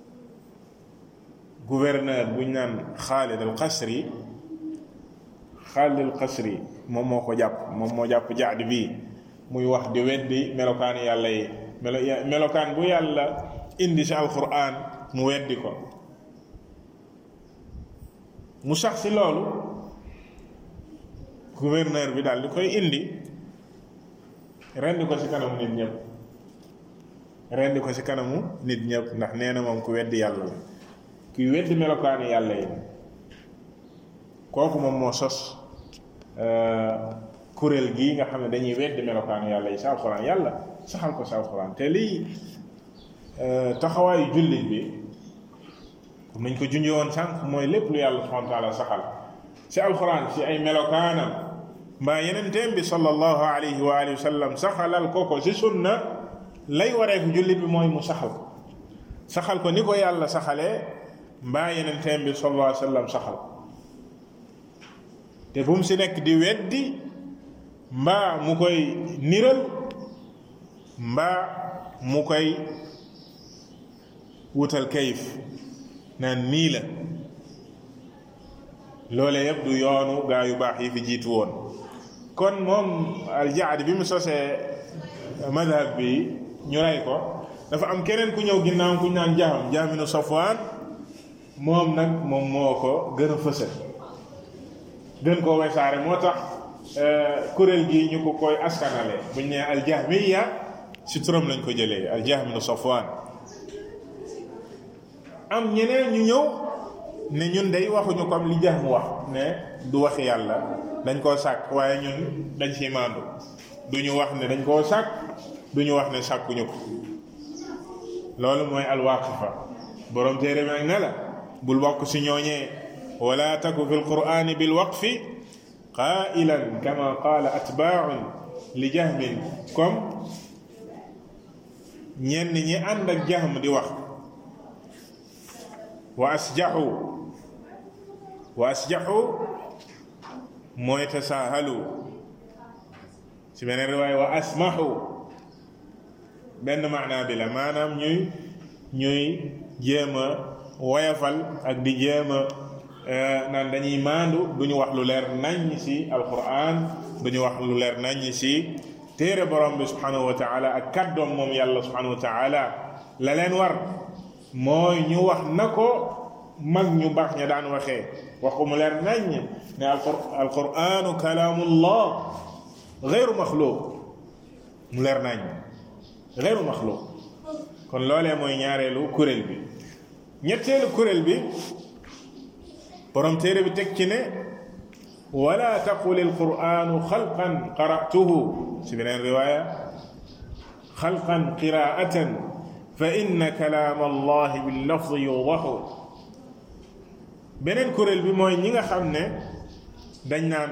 gouverneur buñ naan Xaalid al Qasri xaalil xasri moom moo ko jàpp moom moo jàpp jaad bii muy wax di weddi melokaan yàlla yi melo melokaan bu yàlla indi si alquran mu weddi ko mu sax si loolu gouverneur bi daal di koy indi rendi ko si kanamu nit ñëpp rendi ko si kanamu nit ñëpp ndax nee na moom ku weddi yàlla la kuy weddi melokaani yàlla yi kooku moom moo sos kuréel gii nga xam ne dañuy weddi melokaani yàlla yi sa alxuraan yàlla saxal ko sa alxuraan te lii taxawaayu jullit bi comme nañ ko junjee woon sànq mooy lépp lu yàlla subhanahu wa taala saxal si alxuraan si ay melokaanam mbaa yeneen teem bi sallallahu alayhi wa alihi wa sallam saxalal ko ko si sunna lay wareeku jullit bi mooy mu saxal ko saxal ko ni ko yàlla saxalee mbaa yeneen teem bi sallallahu alayhi wa sallam saxal te bu mu si nekk di weddi mbaa mu koy niral mbaa mu koy wutal kayif naan nii la loole yëpp du yoonu gaa yu baax yi fi jiitu woon kon moom aljaad bi mu sosee madhab bi ñu rey ko dafa am keneen ku ñëw ginnaaw ku ñu naan jaam jaaminu safwaan moom nag moom moo ko gën a fësal gën koo wesaare moo tax kuréel gi ñu ko koy askanale buñ ne aljahmiya si turam lañ ko jëlee aljahminu safwaan am ñeneen ñu ñëw ne ñun day waxuñu comme li jahm wax ne du waxi yàlla dañ koo sàkk waaye ñun dañ ci maandu duñu wax ne dañ koo sàkk duñu wax ne sàkkuñu ko loolu mooy alwaqifa borom téere bi ne la bul bokk si ñooñee wala taku fi lqurani bilwaqfi qailan kama qala atbaaun li jahmin comme ñenn ñi ànd ak jahm di wax wa asjaxu wa asjaxu mooy tasaahalu si beneen riwaay wa asmaxu benn maanaa bi la maanaam ñuy ñuy jéem a woyafal ak di jéem a naan dañuy maandu duñu wax lu leer naññ si alquran duñu wax lu leer naññ si téere borom bi subhanahu wa taala ak kàddoom moom yàlla subhanahu wa taala la leen war mooy ñu wax na ko mag ñu baax ña daan waxee wax ko mu leer naññ ne alquranu kalaamullah gayru maxluq mu leer naññ gayru maxluq kon loolee mooy ñaareelu kuréel bi ñetteelu kuréel bi borom téere bi teg ci ne wala taqul alquranu xalqan qara'tuhu si beneen riwaaya xalqan qiraatan fa inna kalaam allahi billafdi yudaxu beneen kuréel bi mooy ñi nga xam ne dañ naan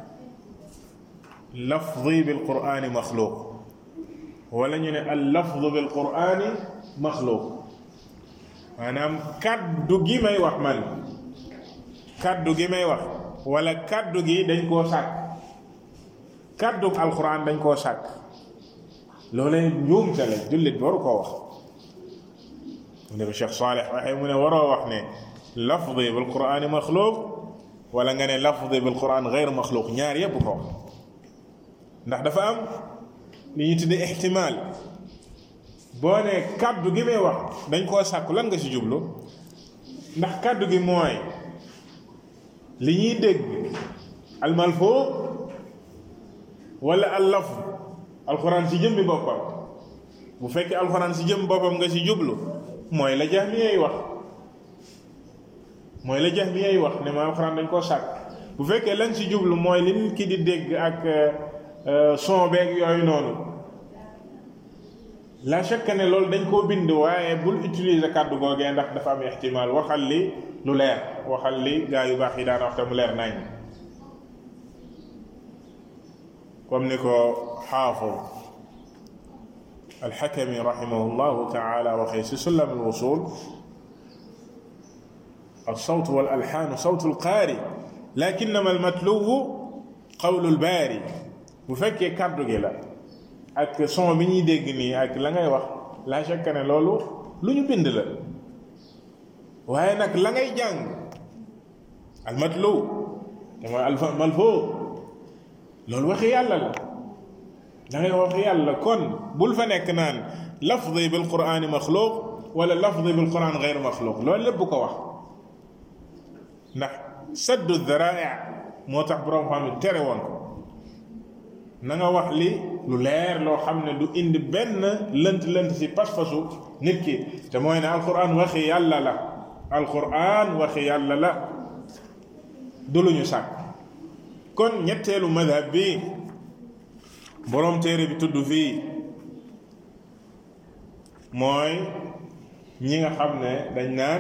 lafdi bil qur'ani maxluuq wala ñu ne al lafdu bil qur'ani maxluuq maanaam kaddu gi may wax man kaddu gi may wax wala kaddu gi dañ koo sàkk kaddu alquran dañ koo sàkk loolee njuumte la jullit bi waru koo wax mu ne ko Cheikh Saleh waxee mu ne waroo wax ne lafdi bil qur'ani maxluuq wala nga ne lafdi bil qur'an gayr maxluuq ñaar yépp ko ndax dafa am li ñu tuddee ixtimaal boo ne kàddu gi may wax dañ koo sàkku lan nga ci jublu ndax kàddu gi mooy li ñuy dégg almalfoo wala al lafz alxuraan ci jëmmi boppam bu fekkee alxuraan ci jëmmi boppam nga ci jublu mooy la jahmiyay wax mooy la jahmiyay wax ne ma alxuraan dañ koo sàkk bu fekkee lañ ci jublu mooy li nit ki di dégg ak son beeg yooyu noonu la chaque ne loolu dañ koo bind waaye bul utiliser kàddu googee ndax dafa am ixtimaal waxal li lu leer waxal li gaa yu baax yi daan wax te mu leer nañ comme ni ko xaafid alxakami raximahu llahu taala waxee si sullam alwusul الصوت والألحان صوت القارئ لكنما المطلوب قول الباري bu fekkee kàddu gi la ak son bi ñuy dégg nii ak la ngay wax la chaque ne loolu lu ñu bind la waaye nag la ngay jàng almatlu te mooy alfa malfoo loolu waxi yàlla la da ngay wax yàlla kon bul fa nekk naan lafdi bil qur'ani maxluuq wala lafdi bil quran gayru maxluuq loolu lépp ko wax ndax saddu dharai moo tax borom xam ne tere woon ko na nga wax li lu leer loo xam ne du indi benn lënt lënt si pas-pasu nit ki te mooy ne alquran waxi yàlla la alquran waxi yàlla la du lu ñu sàkk kon ñetteelu madhab bi borom téere bi tudd fii mooy ñi nga xam ne dañ naan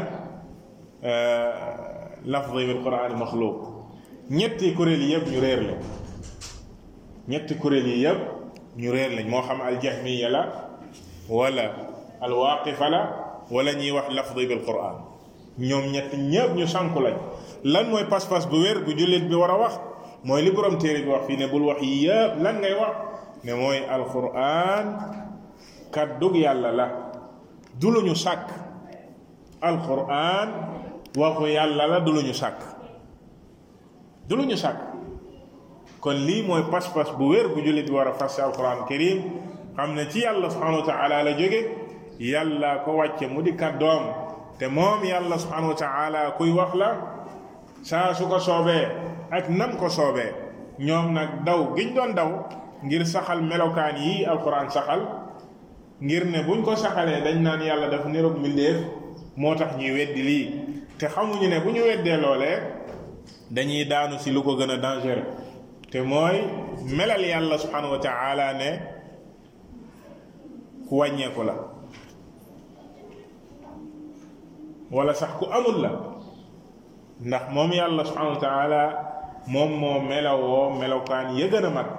lafdi bil quran maxluuq ñetti kuréel yi yëpp ñu réer lañ ñetti kuréel yi yëpp ñu réer lañ moo xam aljahmiya la wala alwaqifa la wala ñuy wax lafdi bil quran ñoom ñett ñëpp ñu sànku lañ lan mooy pas-pas bu wér bu jullit bi war a wax mooy li borom téere bi wax fii ne bul wax yi yëpp lan ngay wax ne mooy alquran kàddug yàlla la du lu ñu sàkk alquran waxu yàlla la du lu ñu sàkk du lu ñu sàkk kon lii mooy pas-pas bu wér bu jullit bi war a fas si alquran karim xam ne ci yàlla subhanahu wa taala la jóge yàlla ko wàcce mu di kàddoom te moom yàlla subhanahu wa taala kuy wax la saa su ko soobee ak nam ko soobee ñoom nag daw giñ doon daw ngir saxal melokaan yi alquran saxal ngir ne buñ ko saxalee dañ naan yàlla dafa niroog mbindéef moo tax ñuy weddi lii te xamuñu ne bu ñu weddee loolee dañuy daanu si lu ko gën a dangereux te mooy melal yàlla subhanahu wa taala ne ku wàññeeku la wala sax ku amul la ndax moom yàlla subhanahu wa taala moom moo melawoo melokaan ya gën a mat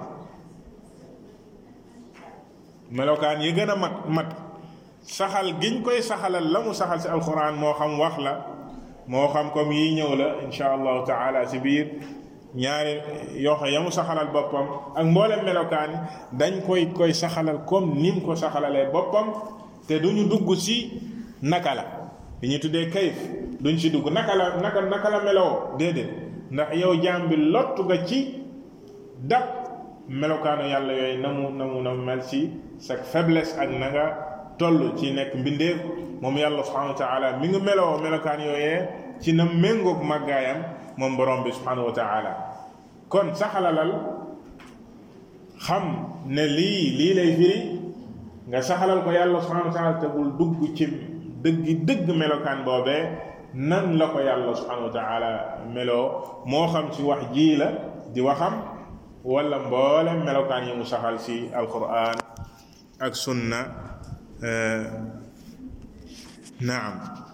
melokaan yi gën a mat mat saxal giñ koy saxalal la mu saxal si alquran moo xam wax la moo xam comme yi ñëw la insha allahu taala si biir ñaari yoxo ya mu saxalal boppam ak mboolem melokaan yi dañ koy koy saxalal comme nim ko saxalalee boppam te duñu dugg si naka la li ñu tuddee kayif duñ si dugg naka la naka naka la meloo déedéet ndax yow jaam bi lottu nga ci dab melokaanu yàlla yooyu na mu na mu na mu mel ci sa faiblesse ak na nga toll ci nekk mbindeef moom yàlla subhanahu wa taala mi ngi meloo melokaan yooyee ci na méngoog màggaayam moom borom bi subhanahu wa taala kon saxalalal xam ne lii lii lay firi nga saxalal ko yàlla subhanahu wa taala te bul dugg ci dëggi dëgg melokaan boobee nan la ko yàlla subhanahu wa taala meloo moo xam ci wax jii la di waxam wala mboolem melokaan yi mu saxal ci alquran ak sunna naam